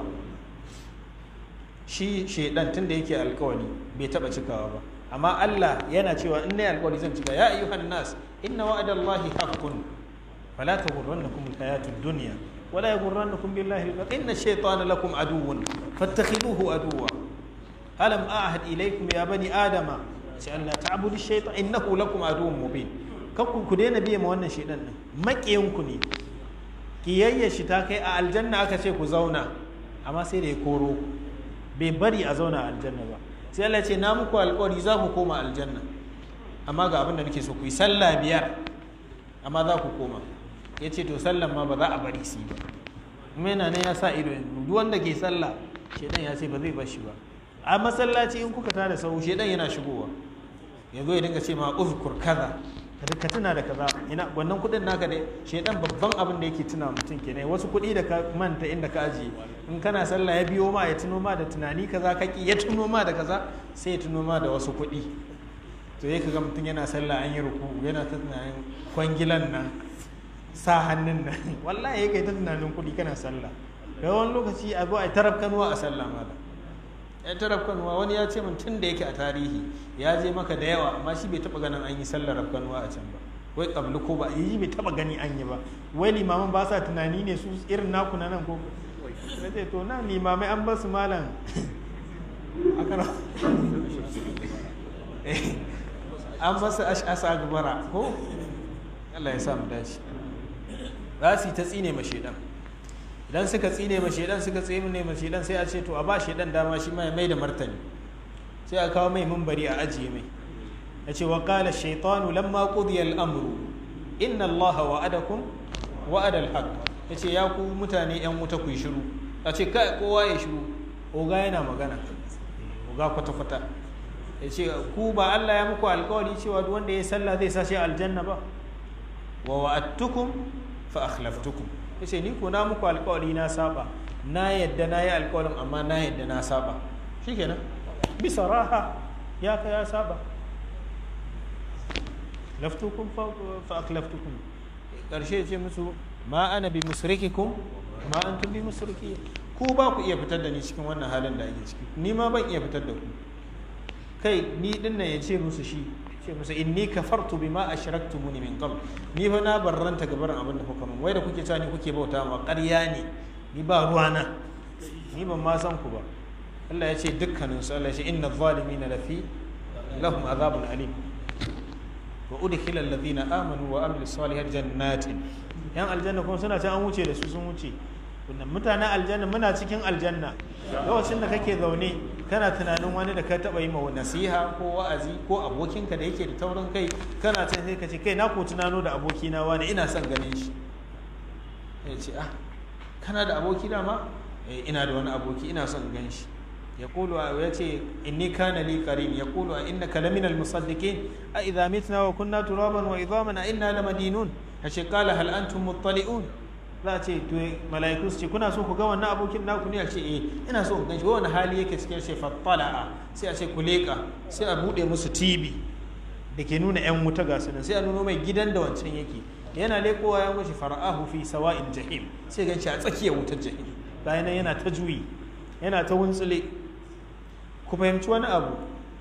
shi shaitan tunda yake alkawari bai taba cikawa ba amma Allah yana cewa in nayi alkawari zan cika ya ayyuhan nas inna wa'adallahi haqqun fala taghurrannakum alhayatud dunya ولا يغرنكم بالله الغرور إن الشيطان لكم عدو فاتخذوه عدوا ألم أعهد إليكم يا بني آدم أن لا تعبدوا الشيطان إنه لكم عدو مبين kanku ku daina biye ma wannan shedan din maƙiyanku ne kiyayya shi ta kai a aljanna aka ce ku zauna amma sai da ya koro bai bari a zauna a aljanna ba sai Allah ce na muku alƙawari za ku koma aljanna amma ga abin da nake so ku yi sallah biyar amma za ku koma ya ce to sallan ma ba za a bari su yi ba kuma yana nan ya sa ido yanzu duk wanda ke sallah shedan ya ce ba zai bar shi ba a masallaci in kuka tada sau shedan yana shigowa ya zo ya dinga ce ma uzkur kaza ka tuna da kaza ina wannan kudin naka ne shedan babban abin da yake tuna mutum kenan wasu kuɗi da ka manta inda ka ajiye in kana sallah ya biyo ma ya tuno ma da tunani kaza kaki ya tuno ma da kaza sai ya tuno ma da wasu kuɗi to ya kaga mutum yana sallah an yi ruku yana ta tunanin kwangilan nan sa hannun nan wallahi ya kai ta tunanin kuɗi kana sallah ga wani lokaci a zo a taraf kanuwa a sallah mala ya taraf kanuwa wani ya ce min tun da yake a tarihi ya je maka da yawa amma shi bai taba ganin an yi sallar rafkanuwa a can ba wai kabli ko ba yi bai taba gani an yi ba wai limaman ba sa tunani ne su irin naku na nan ko na ce to nan limamai an ba su malam an ba su ash'asa gubara ko Allah ya sa mu dace za su yi ta tsine ma shedan idan suka tsine ma shedan suka tsine ma shedan sai a ce to a ba shedan dama shi ma ya mai da martani sai a kawo mai mumbari a ajiye mai ya ce wa qala shaytanu lamma qudiya al-amru inna allaha wa'adakum wa'ada al-haqq ya ce ya ku mutane yan wuta ku yi shiru a ce kai kowa ya shiru oga yana magana oga kwata kwata ya ce ku ba Allah ya muku alkawari cewa duk wanda ya sallah zai sa shi aljanna ba wa wa'adtukum fa akhlaftukum yace ni ko na muku alƙawari na saba na yadda na yi alƙawarin amma na yadda na saba shikenan bisa raha ya ka ya saba laftukum fa aklaftukum karshe ce musu ma ana bi musrikikum ma antum bi musriki ku ba ku iya fitar da ni cikin wannan halin da ake ciki ni ma ban iya fitar da ku kai ni dinnan ya ce musu shi ce musu inni kafartu bima ashraktumuni min qabl ni fa na barranta gabarin abin da kuka min wai da kuke cewa ni kuke bauta ma ƙarya ne ni ba ruwana ni ban ma san ku ba Allah ya ce dukkanin su Allah ya ce inna zalimina lafi lahum azabun alim wa udkhila alladhina amanu wa amilu salihati jannatin yan aljanna kuma suna can an wuce da su sun wuce mutanen aljanna muna cikin aljanna lokacin da kake zaune kana tunanin wani da ka taba yi ma nasiha ko wa'azi ko abokinka da yake da taurin kai kana can sai ka ce kai na ko tunano da abokina wani ina son ganin shi ya ce ah kana da aboki dama eh ina da wani aboki ina son gan shi ya kulu ya ce inni kana li qarin ya kulu a innaka laminal musaddiqin a idza mitna wa kunna turaban wa idhaman a inna lamadinun ashe qala hal antum muttali'un za a ce to mala'iku su ce kuna so ku ga wannan abokin naku ne a ce eh ina so ku gan shi wani hali yake cikin shi fattala'a sai a ce ku leka sai a bude musu TV da ke nuna yan wuta ga su nan sai a nuno mai gidan da wancan yake yana lekowa ya mashi fara'ahu fi sawa'il jahim sai gan shi a tsakiyar wutar jahim bayan nan yana ta juyi yana ta wuntsule ku fahimci wani abu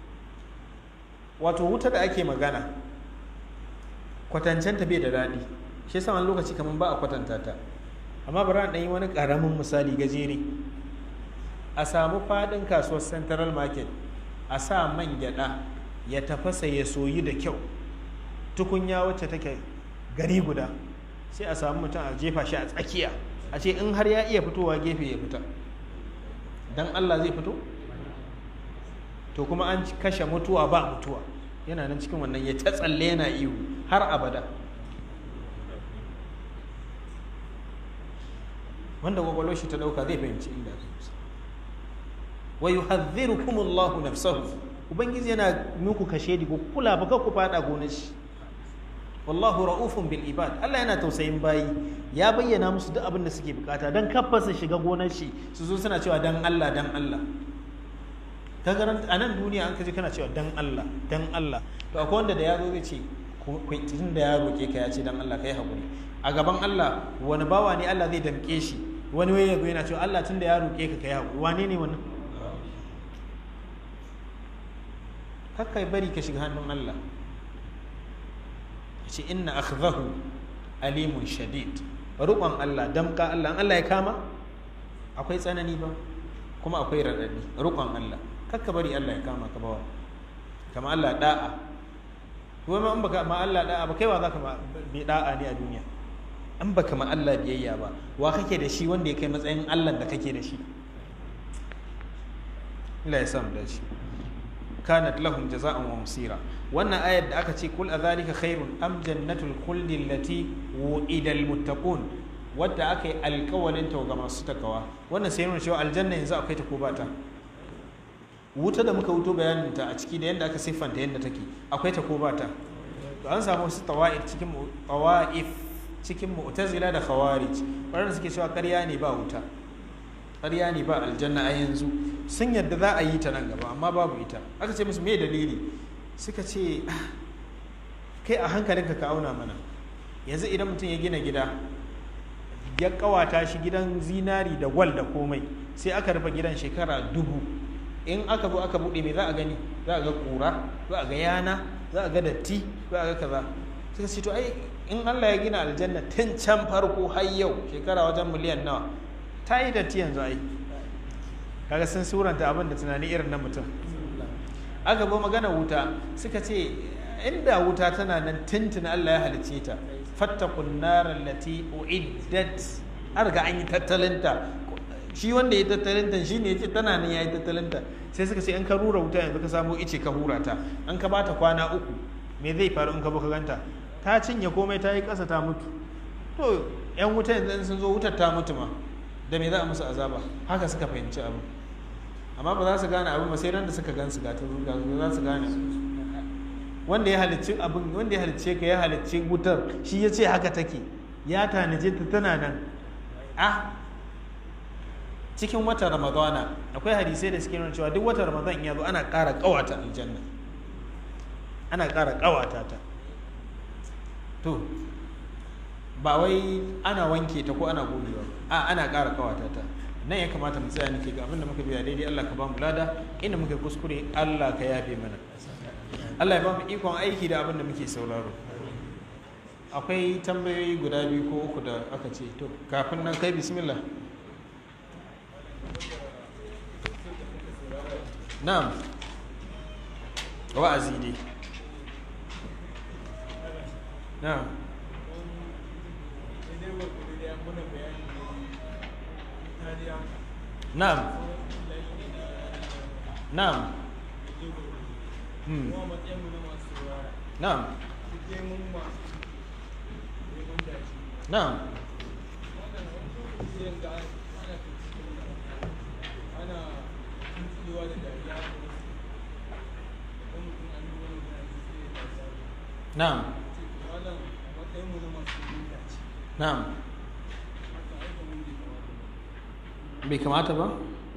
wato wuta da ake magana kwatancenta bai da daɗi shi yasa wani lokaci kamar ba a kwatanta ta amma bari a yi wani ƙaramin misali gajere a samu faɗin kasuwar central market a sa man gyaɗa ya tafasa ya soyi da kyau tukunya wacce take gari guda sai a samu mutum a jefa shi a tsakiya a ce in har ya iya fitowa gefe ya fita dan Allah zai fito to kuma an kashe mutuwa ba mutuwa yana nan cikin wannan ya ta tsalle yana ihu har abada wanda kwakwalwar shi ta dauka zai fahimci inda zai wa yuhadhdhirukum Allah nafsahu ubangiji yana muku kashe di ku kula ba ku fada gonar shi wallahu ra'ufun bil ibad Allah yana tausayin bayi ya bayyana musu duk abin da suke bukata dan kafa su shiga gonar shi su zo suna cewa dan Allah dan Allah ka garanta a nan duniya an kaji kana cewa dan Allah dan Allah to akwai wanda da ya zo zai ce tun da ya roke ka ya ce dan Allah kai hakuri a gaban Allah wani bawa ne Allah zai damke shi wani waye yazo yana cewa Allah tun da ya roke ka kai hakuri wane ne wannan kakkai bari ka shiga hannun Allah ce inna akhdahu alimun shadid rukon Allah damka Allah Allah ya kama akwai tsanani ba kuma akwai raɗaɗi rukon Allah kakka bari Allah ya kama ka bawa kama Allah da'a kuma ma in baka ma Allah da'a ba kaiwa zaka ma bi da'a ne a duniya in baka ma Allah biyayya ba wa kake da shi wanda ya kai matsayin Allah da kake da shi Allah ya samu da shi kanat lahum jaza'an wa musira wannan ayar da aka ce kul azalika khairun am jannatul khuldi allati wu'ida almuttaqun wadda aka yi alkawalin ta ga masu takawa wannan sai nuna cewa aljanna yanzu akwai ta ko ba ta wuta da muka wuto bayanin ta a ciki da yadda aka siffanta yadda take akwai ta ko ba ta to an samu wasu tawa'if cikin tawa'if cikin mu'tazila da khawarij waɗanda suke cewa ƙarya ne ba wuta ƙarya ne ba aljanna a yanzu sun yadda za a yi ta nan gaba amma babu ita aka ce musu me dalili suka ce kai a hankalinka ka auna mana yanzu idan mutum ya gina gida ya kawata shi gidan zinari da gwal da komai sai aka rufe gidan shekara dubu in aka zo aka buɗe mai za a gani za a ga ƙura za a ga yana za a ga datti za a ga kaza suka ce to ai in Allah ya gina aljanna tun can farko har yau shekara wajen miliyan nawa ta yi datti yanzu ai kaga sun suranta abin da tunani irin na mutum aka bo magana wuta suka ce inda wuta tana nan tintin Allah ya halicce ta fattakun narar lati uiddat an riga an yi tattalinta shi wanda ya tattalinta shi ne ya ce tana nan ya yi tattalinta sai suka ce in ka rura wuta yanzu ka samu ice ka hura ta an ka bata kwana uku me zai faru in ka ka ganta ta cinye komai ta yi ƙasa ta mutu to yan wuta yanzu sun zo wutar ta mutu ma da me za a musu azaba haka suka fahimci abu amma ba za su gane abin ba sai ran da suka gan su gata za su gane wanda ya halicci abin wanda ya halicce ka ya halicci wutar shi ya ce haka take ya tanaje ta tana nan ah cikin watan ramadana akwai hadisai da suke nuna cewa duk watan ramadan ya zo ana ƙara ƙawata aljanna ana ƙara ƙawata ta to ba wai ana wanke ta ko ana gogewa a ana ƙara ƙawata ta nan ya kamata mu tsaya nake ga abinda muka biya daidai Allah ka ba mu lada inda muka kuskure Allah ka yafe mana Allah ya ba mu ikon aiki da abinda muke sauraro akwai tambayoyi guda biyu ko uku da aka ce to kafin nan kai bismillah na'am wa'azi dai na'am na'am na'am Hmm. na'am na'am na'am na'am bai kamata ba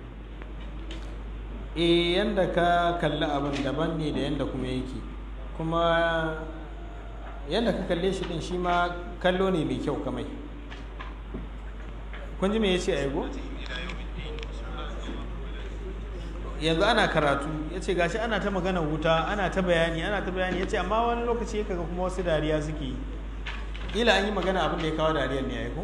e yanda ka kalli abin daban ne da yanda kuma yake kuma yanda ka kalle shi din shi ma kallo ne mai kyau kamai kun ji me yace aigo yanzu ana karatu ya ce gashi ana ta magana wuta ana ta bayani ana ta bayani ya ce amma wani lokaci ya kaga kuma wasu dariya suke yi ila an yi magana abin da ya kawo dariyar ne ya yi ko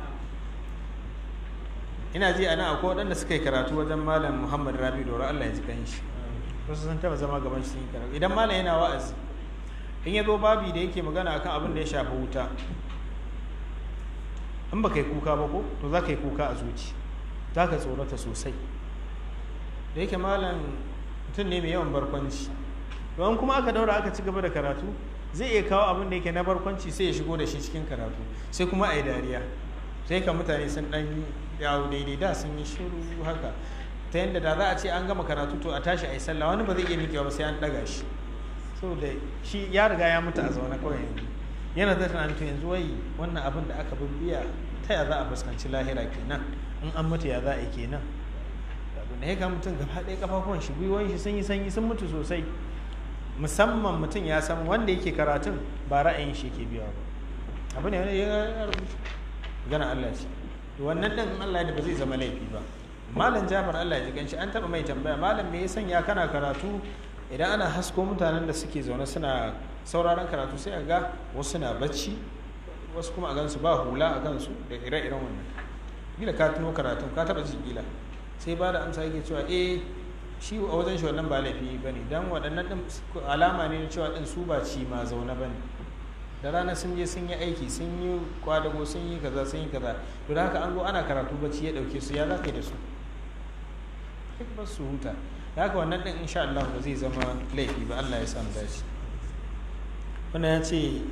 ina ji ana akwai waɗanda suka yi karatu wajen malam muhammad rabi doro allah ya ji kan shi wasu sun taɓa zama gaban shi karatu idan malam yana wa'azi in ya zo babi da yake magana akan abin da ya shafi wuta in ba ka yi kuka ba ko to za ka yi kuka a zuci za ka tsorata sosai da yake malam mutum ne mai yawan barkwanci don kuma aka daura aka ci gaba da karatu zai iya kawo abin da yake na barkwanci sai ya shigo da shi cikin karatu sai kuma a yi dariya sai ka mutane sun dan yawo daidai da sun yi shiru haka ta yadda da za a ce an gama karatu to a tashi a yi sallah wani ba zai iya miƙewa ba sai an ɗaga shi saboda shi ya riga ya mutu a zaune kawai yanzu yana da tunanin to yanzu wai wannan abin da aka bibbiya ta ya za a fuskanci lahira kenan in an mutu ya za a yi kenan da ya ga mutum gaba ɗaya kafafuwan shi gwiwoyin shi sun yi sanyi sun mutu sosai musamman mutum ya san wanda yake karatun ba ra'ayin shi ke biya ba abu ne wani ya rubuta gana Allah ce wannan ɗin in Allah da ba zai zama laifi ba malam jafar Allah ya ji ganshi an taɓa mai tambaya malam me ya sanya kana karatu idan ana hasko mutanen da suke zaune suna sauraron karatu sai a ga wasu na bacci wasu kuma a gansu ba hula a gansu da ire-iren wannan gila ka tuno karatun ka taɓa ji gila sai ba da amsa yake cewa eh shi a wajen shi wannan ba laifi ba ne don waɗannan ɗin alama ne cewa ɗin su ba ci ma zaune ba ne da rana sun je sun yi aiki sun yi kwadago sun yi kaza sun yi kaza to da haka an zo ana karatu bacci ya ɗauke su ya za ka yi da su duk ba su huta da haka wannan ɗin insha Allah ba zai zama laifi ba Allah ya sa mu dace wannan ya ce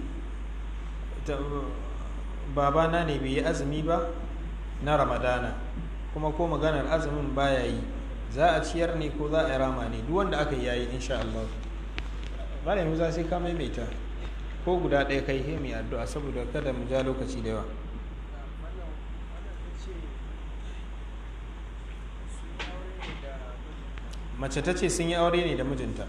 babana ne bai yi azumi ba na ramadana kuma ko maganar azumin baya yi za a ciyar ne ko za a rama ne duk wanda aka yi yayi insha Allah malami za sai ka maimaita ko guda ɗaya kai he mai addu'a saboda kada mu ja lokaci da yawa mace ta ce sun yi aure ne da mijinta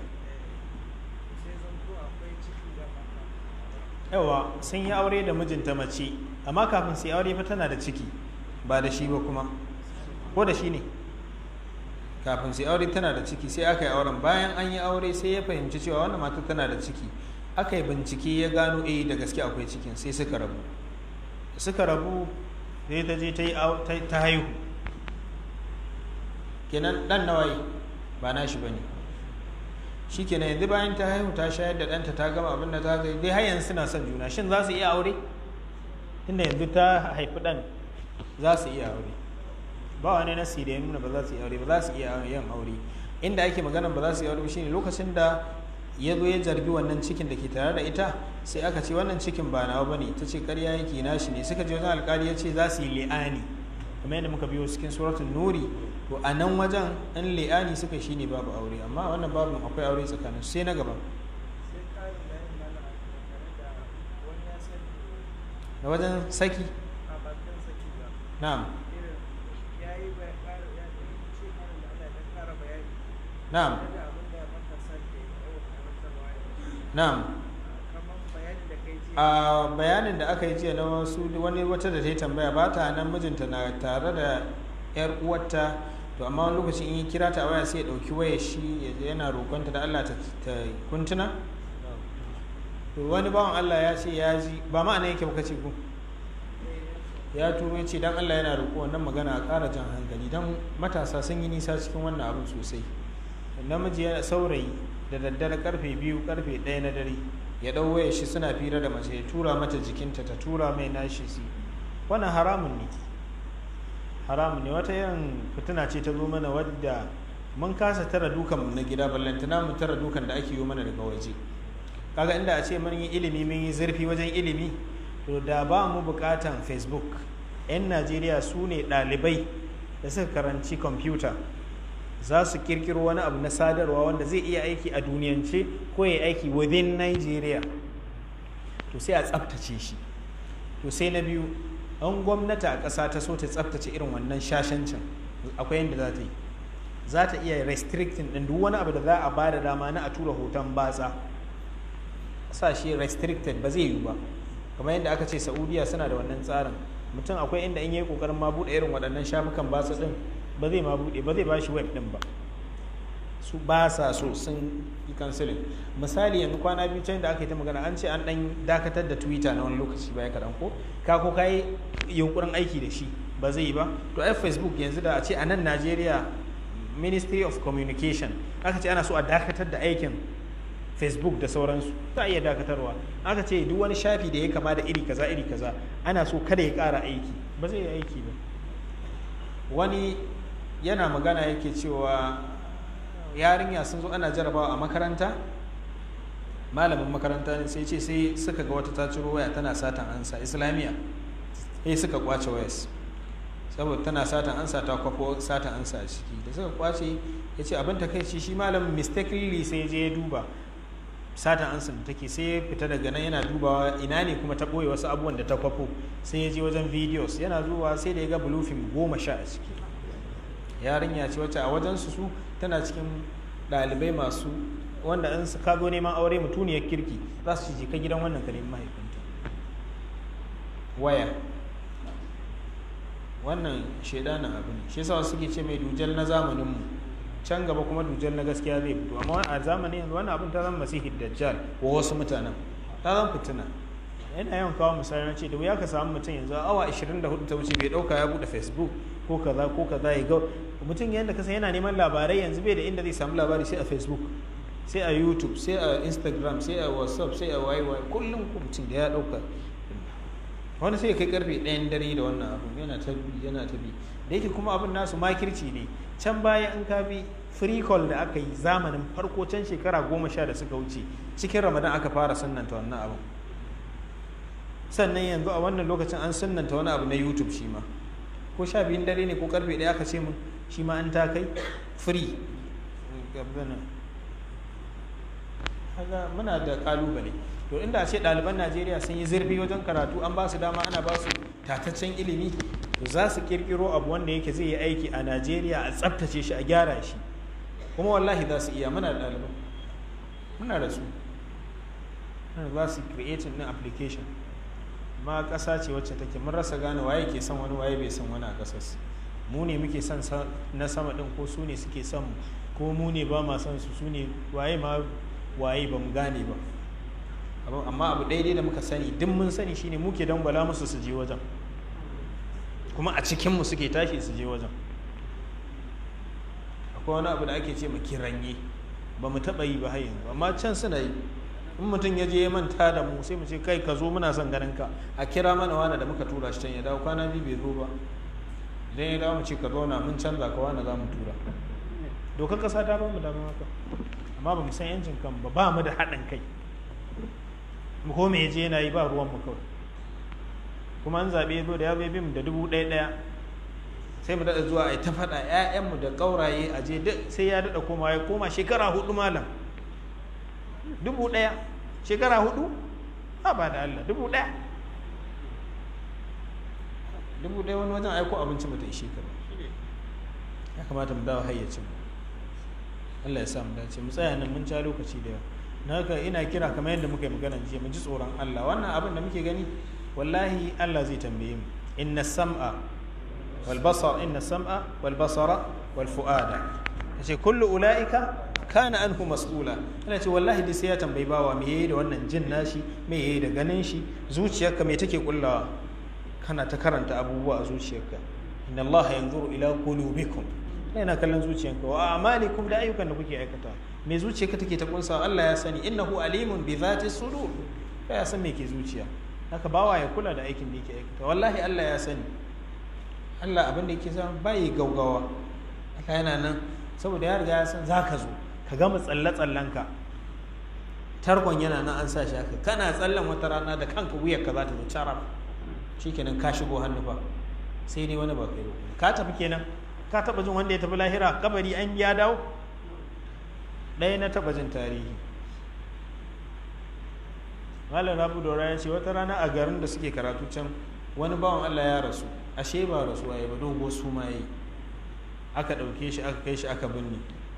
yawa sun yi aure da mijinta mace amma kafin su yi aure fa tana da ciki ba da shi ba kuma ko da shi ne kafin su aure tana da ciki sai aka yi auren bayan an yi aure sai ya fahimci cewa wannan mata tana da ciki aka yi bincike ya gano eh da gaske akwai cikin sai suka rabu suka rabu sai ta je ta haihu kenan dan nawayi ba nashi ba ne shi kenan yanzu bayan ta haihu ta shayar da ɗanta ta gama abin da ta zai dai har yanzu suna son juna shin za su iya aure tunda yanzu ta haifi ɗan za su iya aure ba wani nasi da ya nuna ba za su iya aure ba za su iya yin aure inda ake magana ba za su iya aure shine lokacin da ya zo ya zargi wannan cikin da ke tare da ita sai aka ce wannan cikin ba nawa bane ta ce ƙarya yake nashi ne suka je wajen alƙali ya ce za su yi li'ani kuma yadda muka biyo cikin suratul nuri to a nan wajen in li'ani suka shine babu aure amma wannan babu akwai aure tsakanin sai na gaba da wajen saki na'am na'am na'am a bayanin da aka yi jiya na wasu wani wata da ta yi tambaya ba ta nan mijinta na tare da yar uwarta to amma wani lokaci in yi kira ta waya sai ya dauki waya shi yana roƙonta da Allah ta kuntuna to wani bawan Allah ya ce ya ji ba ma'ana yake baka ce ku ya turo ya ce dan Allah yana roƙo wannan magana a ƙara jan hankali dan matasa sun yi nisa cikin wannan abin sosai namiji yana saurayi da daddare karfe biyu karfe ɗaya na dare ya ɗau waya shi suna fira da mace ya tura mata jikinta ta tura mai nashi si wannan haramun ne haramun ne wata yin fitina ce ta zo mana wadda mun kasa tara dukan na gida ballantana mu tara dukan da ake yi mana daga waje kaga inda a ce mun yi ilimi mun yi zurfi wajen ilimi to da ba mu bukatan facebook 'yan najeriya su ne ɗalibai da suka karanci kwamfuta za su kirkiro wani abu na sadarwa wanda zai iya aiki a duniyance ko ya aiki within nigeria to sai a tsaftace shi to sai na biyu an gwamnati a ƙasa ta so ta tsaftace irin wannan shashancin akwai yadda za ta yi za ta iya restricting ɗin duk wani abu da za a ba da dama na a tura hoton batsa sa shi restricted ba zai yiwu ba kamar yadda aka ce saudiya suna da wannan tsarin mutum akwai inda in yi kokarin ma buɗe irin waɗannan shafukan batsa ɗin ba zai ma buɗe ba zai ba shi web ɗin ba su ba sa so sun yi kansilin misali yanzu kwana biyu can da aka yi ta magana an ce an ɗan dakatar da twitter na wani lokaci baya kaɗan ko ka ko ka yi yunkurin aiki da shi ba zai yi ba to ai facebook yanzu da a ce a nan najeriya ministry of communication aka ce ana so a dakatar da aikin facebook da sauransu za a iya dakatarwa aka ce duk wani shafi da ya kama da iri kaza iri kaza ana so kada ya ƙara aiki ba zai yi aiki ba wani yana magana yake cewa yarinya sun zo ana jarabawa a makaranta malamin makaranta ne sai ce sai suka ga wata ta ciro waya tana satan ansa islamiyya sai suka kwace wayas saboda tana satan ansa ta kwafo satan ansa a ciki da suka kwace ya ce abin takaici shi malamin mistakenly sai je ya duba satan ansa da take sai ya fita daga nan yana dubawa ina ne kuma ta ɓoye wasu abubuwan da ta kwafo sai ya je wajen videos yana zuwa sai da ya ga blue film goma sha a ciki yarinya ce wacce a wajen su su tana cikin ɗalibai masu wanda in ka zo neman aure mutuniyar kirki za su je ka gidan wannan ka nemi mahaifinta waya wannan shaidanin abu ne shi yasa suke ce mai dujal na zamaninmu can gaba kuma dujal na gaskiya zai fito amma a zamanin yanzu wannan abin ta zama masihid dajjal wa wasu mutanen ta zama fitina yana yawan kawo misali na ce da wuya ka samu mutum yanzu awa 24 ta wuce bai dauka ya bude facebook ko kaza ko kaza ya ga mutum yadda kasa yana neman labarai yanzu bai da inda zai samu labari sai a facebook sai a youtube sai a instagram sai a whatsapp sai a yy kullum ko mutum da ya dauka wani sai kai karfe ɗayan dare da wannan abin yana ta bi yana ta bi da yake kuma abin nasu makirci ne can baya in ka bi free call da aka yi zamanin farko can shekara goma sha da suka wuce cikin ramadan aka fara sunnanta wannan abin sannan yanzu a wannan lokacin an sunnanta wani abu na youtube shi ma ko sha biyun dare ne ko karfe ɗaya aka ce mun shi ma an ta kai free muna da kalubale to inda ce ɗaliban najeriya sun yi zurfi wajen karatu an ba su dama ana ba su tataccen ilimi to za su kirkiro abu wanda yake zai yi aiki a najeriya a tsabtace shi a gyara shi kuma wallahi za su iya muna da ɗaliban muna da su za su creating din application ma ƙasa ce wacce take mun rasa gane waye ke son wani waye bai son wani a ƙasar mu ne muke son na sama ɗin ko su ne suke son mu ko mu ne ba ma son su su ne waye ma waye ba mu gane ba amma abu daidai da muka sani duk mun sani shine muke dangwala musu su je wajen kuma a cikinmu suke tashi su je wajen akwai wani abu da ake ce mu kiranye ba mu taɓa yi ba har yanzu amma can suna yi in mutum ya je ya manta da mu sai mu ce kai ka zo muna son ganin ka a kira mana wani da muka tura shi can ya dawo kwana biyu bai zo ba idan ya dawo mu ce ka zauna mun canza ka wani za mu tura dokar kasa ta ba mu dama haka amma ba mu san yancin kan ba ba mu da haɗin kai ko me je yana yi ba ruwan mu kawai kuma an zaɓe zo da ya bai mu da dubu ɗaya ɗaya sai mu daɗa zuwa a ta faɗa ‘ya'yanmu da ƙauraye a je sai ya daɗa koma ya koma shekara hudu malam dubu ɗaya shekara hudu ba ba da Allah dubu ɗaya dubu ɗaya wani wajen aiko abinci mata ishe ka ba ya kamata mu dawo hayyacin mu Allah ya sa mu dace mu tsaya nan mun ca lokaci da yawa na haka ina kira kamar yadda muka yi magana jiya mu ji tsoron Allah wannan abin da muke gani wallahi Allah zai tambaye mu inna sam'a wal basar inna sam'a wal basara wal fu'ada yace kullu ulaika kana anhu mas'ula ana ce wallahi dai sai ya tambayi bawa me yayi da wannan jin nashi me yayi da ganin shi zuciyarka me take kullawa kana ta karanta abubuwa a zuciyarka inna Allah yanzuru ila qulubikum yana kallon zuciyarka wa amalikum da ayyukan da kuke aikata me zuciyarka take ta kunsa Allah ya sani innahu alimun bi zati sudur ya san me ke zuciya haka bawa ya kula da aikin da yake aikata wallahi Allah ya sani Allah abin da yake son bai gaugawa Allah yana nan saboda ya riga ya san za ka zo ka gama tsalle-tsallenka tarkon yana nan an sa shi haka kana tsallen wata rana da kanka wuyar ka za ta zo cara shikenan ka shigo hannu fa sai dai wani ba kai ba ka tafi kenan ka taba jin wanda ya tafi lahira kabari an biya dawo ɗaya na taba jin tarihi malam rabu dora ya ce wata rana a garin da suke karatu can wani bawan allah ya rasu ashe ba rasuwa ya ba dogo su ma yi aka ɗauke shi aka kai shi aka binne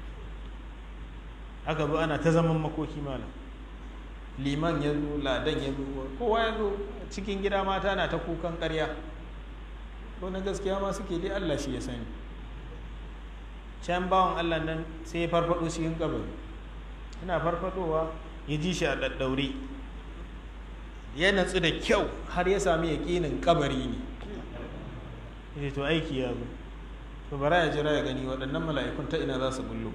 aka zo ana ta zaman makoki malam liman ya zo ladan ya zo kowa ya zo cikin gida mata na ta kukan karya ko na gaskiya ma suke dai allah shi ya sani can bawan allah nan sai ya farfado cikin kabari yana farfadowa ya ji shi a ɗaɗɗaure ya natsu da kyau har ya sami yaƙinin kabari ne ya to aiki ya zo to bara ya jira ya gani waɗannan mala'ikun ta ina za su bullo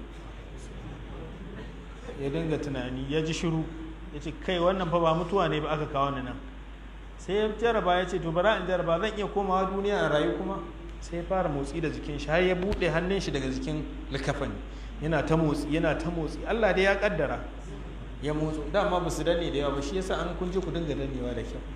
ya dinga tunani ya ji shiru ya ce kai wannan fa ba mutuwa ne ba aka kawo ni nan sai ya jaraba ya ce to bara in jaraba zan iya komawa duniya a rayu kuma sai ya fara motsi da jikin shi har ya buɗe hannun shi daga jikin likafani yana ta motsi yana ta motsi Allah dai ya kaddara ya motsu dama ba su danne da yawa ba shi yasa an kun je ku dinga dannewa da kyau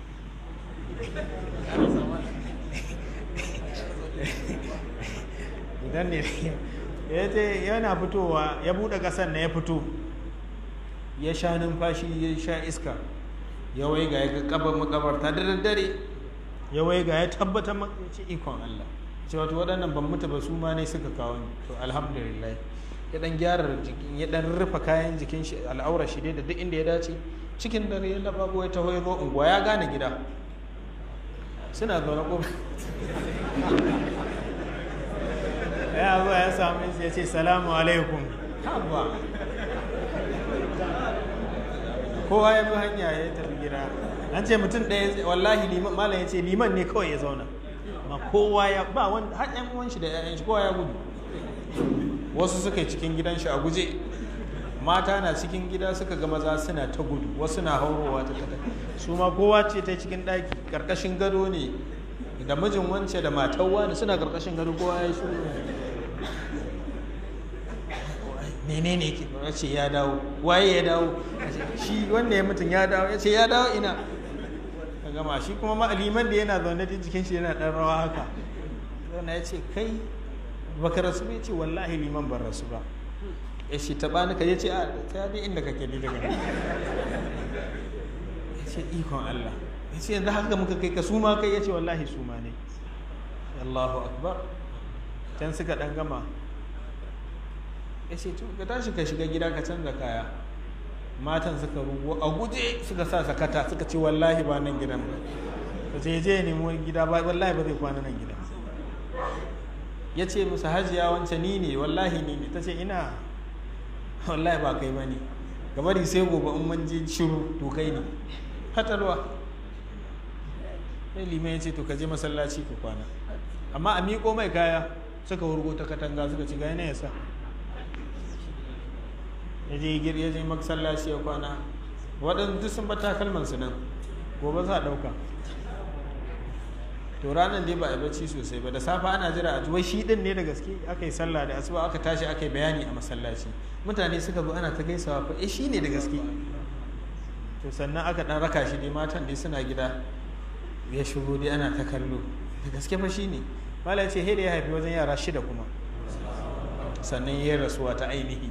idan ne ya ce yana fitowa ya buɗe ƙasar na ya fito ya sha numfashi ya sha iska ya wai ga ya kabar makabarta da daddare ya wai ga ya tabbatar ce ikon Allah ce wato waɗannan ban mutu ba su ma ne suka kawo ni to alhamdulillah ya dan gyara jikin ya dan rufe kayan jikin shi al'aura shi dai da duk inda ya dace cikin dare ya laba ya taho ya zo unguwa ya gane gida suna zaune ko ya zo ya samu ya ce salamu alaikum haba kowa ya bi hanya ya tafi gida an ce mutum ɗaya wallahi liman malam ya ce liman ne kawai ya zauna amma kowa ya ba wani har ƴan uwan shi da ƴaƴan shi kowa ya gudu wasu suka yi cikin gidan shi a guje mata na cikin gida suka ga maza suna ta gudu wasu na haurowa ta ta su ma kowa ce ta cikin ɗaki ƙarƙashin gado ne da mijin wance da matar wani suna ƙarƙashin gado kowa ya shiru menene yake ya ce ya dawo waye ya dawo shi wanda ya mutum ya dawo ya ce ya dawo ina ka gama shi kuma ma'aliman da yana zaune da jikin shi yana ɗan rawa haka zauna ya ce kai baka rasu ba ya ce wallahi liman ban rasu ba ya ce taɓa ni ka ya ce a ta bi inda kake ni daga nan ya ce ikon Allah ya ce yanzu haka muka kai ka suma kai ya ce wallahi suma ne Allahu akbar can suka ɗan gama ya ce ka tashi ka shiga gida ka canza kaya matan suka rugo a guje suka sa sakata suka ce wallahi ba nan gidan ba ka ce je nemo gida ba wallahi ba zai kwana nan gidan ya ce musu hajiya wancan ni ne wallahi ni ne ta ce ina wallahi ba kai ba ne gabari sai gobe in mun je shiru to kai ne fatalwa sai liman ya ce to ka je masallaci ka kwana amma a miƙo mai kaya suka wurgo ta katanga suka ci gaya ya sa ya je gir ya je masallaci ya kwana waɗanda duk sun bata kalman su nan gobe za a ɗauka to ranar dai ba a bacci sosai ba da safe ana jira a wai shi din ne da gaske aka yi sallah da asuba aka tashi aka yi bayani a masallaci mutane suka zo ana ta gaisawa fa eh shi ne da gaske to sannan aka dan raka shi dai matan dai suna gida ya shigo dai ana ta kallo da gaske fa shi ne malai ce da ya haifi wajen yara shida kuma sannan ya rasuwa ta ainihi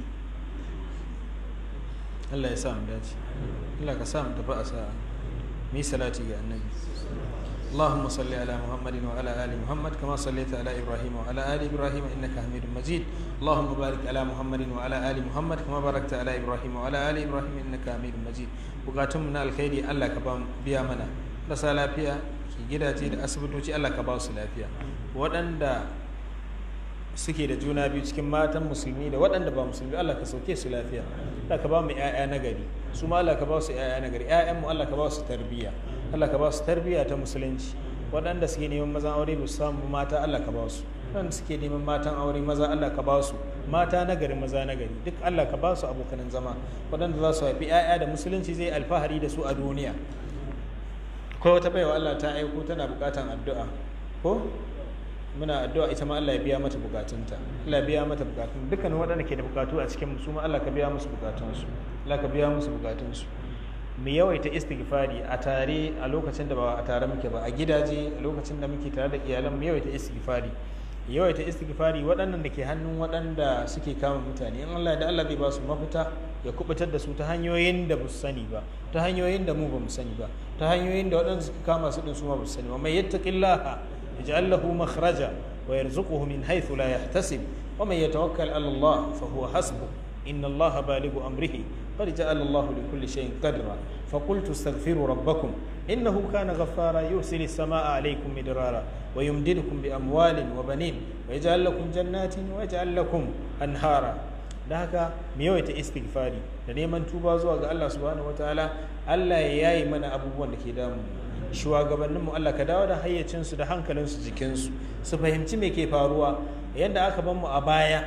Allah ya sa mu dace Allah ka sa mu tafi a sa'a mu yi salati ga annabi اللهم صل على محمد وعلى ال محمد كما صليت على ابراهيم وعلى ال ابراهيم انك حميد مجيد اللهم بارك على محمد وعلى ال محمد كما باركت على ابراهيم وعلى ال ابراهيم انك حميد مجيد bukatun na alkhairi Allah ka ba biya mana rasa lafiya ki gidaje da asibitoci Allah ka ba su lafiya waɗanda suke da juna biyu cikin matan musulmi da waɗanda ba musulmi Allah ka sauke su lafiya Allah ka ba mu ƴaƴa na gari su ma Allah ka ba su ƴaƴa na gari ƴaƴan mu Allah ka ba su tarbiyya Allah ka ba su tarbiyya ta musulunci waɗanda suke neman mazan aure ba su samu mata Allah ka ba su waɗanda suke neman matan aure maza Allah ka ba su mata na gari maza na gari duk Allah ka ba su abokanan zama waɗanda za su haifi ƴaƴa da musulunci zai alfahari da su a duniya ko wata baiwa Allah ta aiko tana buƙatan addu'a ko muna addu'a ita ma Allah ya biya mata bukatunta Allah ya biya mata bukatun dukkanin waɗanda ke da bukatu a cikin su ma Allah ka biya musu bukatunsu Allah ka biya musu bukatunsu mu yawaita istighfari a tare a lokacin da ba a tare muke ba a gidaje a lokacin da muke tare da iyalan mu yawaita istighfari yawaita istighfari waɗannan da ke hannun waɗanda suke kama mutane in Allah da Allah zai ba su mafita ya kubutar da su ta hanyoyin da ba su sani ba ta hanyoyin da mu ba mu sani ba ta hanyoyin da waɗanda suka kama su din su ma ba su sani ba mai yattaqillaha yaj'al lahu makhraja wa yarzuquhu min haythu la yahtasib wa man yatawakkal 'ala Allah fa huwa hasbuh inna Allah balighu amrihi qad ja'ala Allah li kulli shay'in qadra fa qultu astaghfiru rabbakum innahu kana ghaffara yursilu as-samaa'a 'alaykum midrara wa yumdidukum bi amwalin wa banin wa yaj'al lakum jannatin wa yaj'al lakum anhara da haka mu yawaita istighfari da neman tuba zuwa ga Allah subhanahu wataala Allah ya yayi mana abubuwan da ke damu shugabanninmu Allah ka dawo da hayyacinsu da hankalinsu jikinsu su fahimci me ke faruwa yadda aka ban mu a baya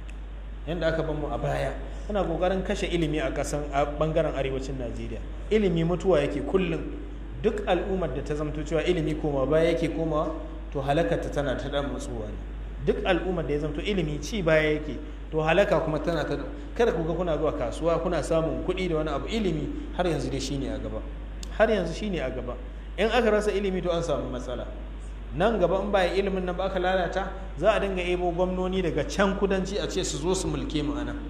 yadda aka ban mu a baya muna kokarin kashe ilimi a kasan a bangaren arewacin Najeriya ilimi mutuwa yake kullum duk al'ummar da ta zamto cewa ilimi koma baya yake komawa to halakarta tana ta dan matsuwa ne duk al'ummar da ya zamto ilimi ci baya yake to halaka kuma tana ta kada ku ga kuna zuwa kasuwa kuna samun kuɗi da wani abu ilimi har yanzu dai shine a gaba har yanzu shine a gaba in aka rasa ilimi to an samu matsala nan gaba in ba ilimin nan ba aka lalata za a dinga ebo gwamnoni daga can kudanci a ce su zo su mulke mu anan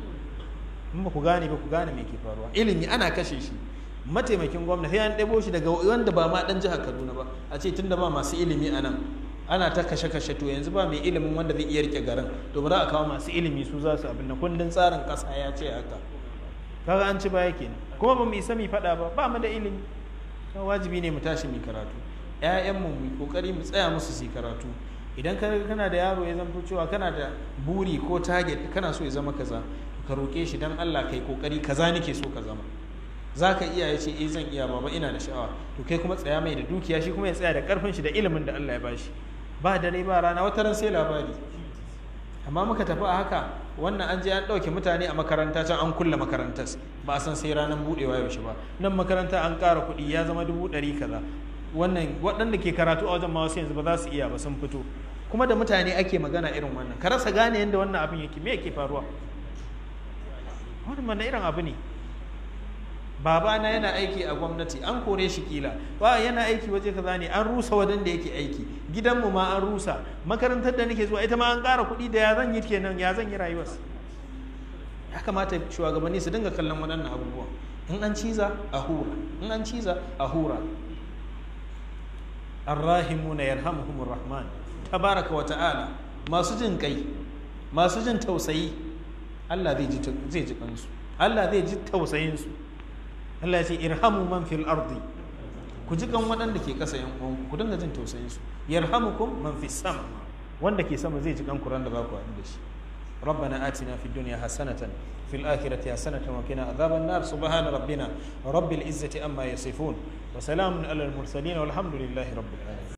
in ba ku gane ba ku gane me ke faruwa ilimi ana kashe shi mataimakin gwamna sai an ɗebo shi daga wanda ba ma ɗan jihar kaduna ba a ce tunda ba masu ilimi a nan ana ta kashe-kashe to yanzu ba mai ilimin wanda zai iya rike garin to ba za a kawo masu ilimi su za su abin na kundin tsarin ƙasa ya ce haka kaga an ci baya kenan kuma ba mu isa mu faɗa ba ba mu da ilimi to wajibi ne mu tashi mu karatu ƴaƴanmu mu kokari mu tsaya musu su karatu idan ka kana da yaro ya zanto cewa kana da buri ko target kana so ya zama kaza ka roƙe shi dan Allah kai kokari kaza nake so ka zama za ka iya ya ce eh zan iya baba ina da sha'awa to kai kuma tsaya mai da dukiya shi kuma ya tsaya da karfin shi da ilimin da Allah ya bashi ba dare ba rana wata ran sai labari amma muka tafi a haka wannan an je an ɗauke mutane a makaranta can an kulle makarantar ba a san sai ranar buɗewa yaushe ba nan makaranta an ƙara kuɗi ya zama dubu ɗari kaza wannan waɗanda ke karatu a wajen ma wasu yanzu ba za su iya ba sun fito kuma da mutane ake magana irin wannan ka rasa gane yadda wannan abin yake me yake faruwa wannan irin abu ne babana yana aiki a gwamnati an kore shi kila ba yana aiki waje kaza ne an rusa wajen da yake aiki gidanmu ma an rusa makarantar da nake zuwa ita ma an ƙara kuɗi da ya zan yi kenan ya zan yi rayuwar ya kamata shugabanni su dinga kallon waɗannan abubuwa in an ciza a hura in an ciza a hura arrahimuna yarhamuhumur rahman tabaraka wa ta'ala masu jin kai masu jin tausayi Allah zai ji zai ji kansu Allah zai ji tausayin su Allah ya ce irhamu man fil ardi ku ji kan waɗanda ke ƙasa yan uwanku ku dinga jin tausayin su yarhamukum man fis sama wanda ke sama zai ji kan kuran da za ku haɗu da shi ربنا آتنا في الدنيا حسنة في الآخرة حسنة وقنا عذاب النار سبحان ربنا رب العزة أما يصفون وسلام على المرسلين والحمد لله رب العالمين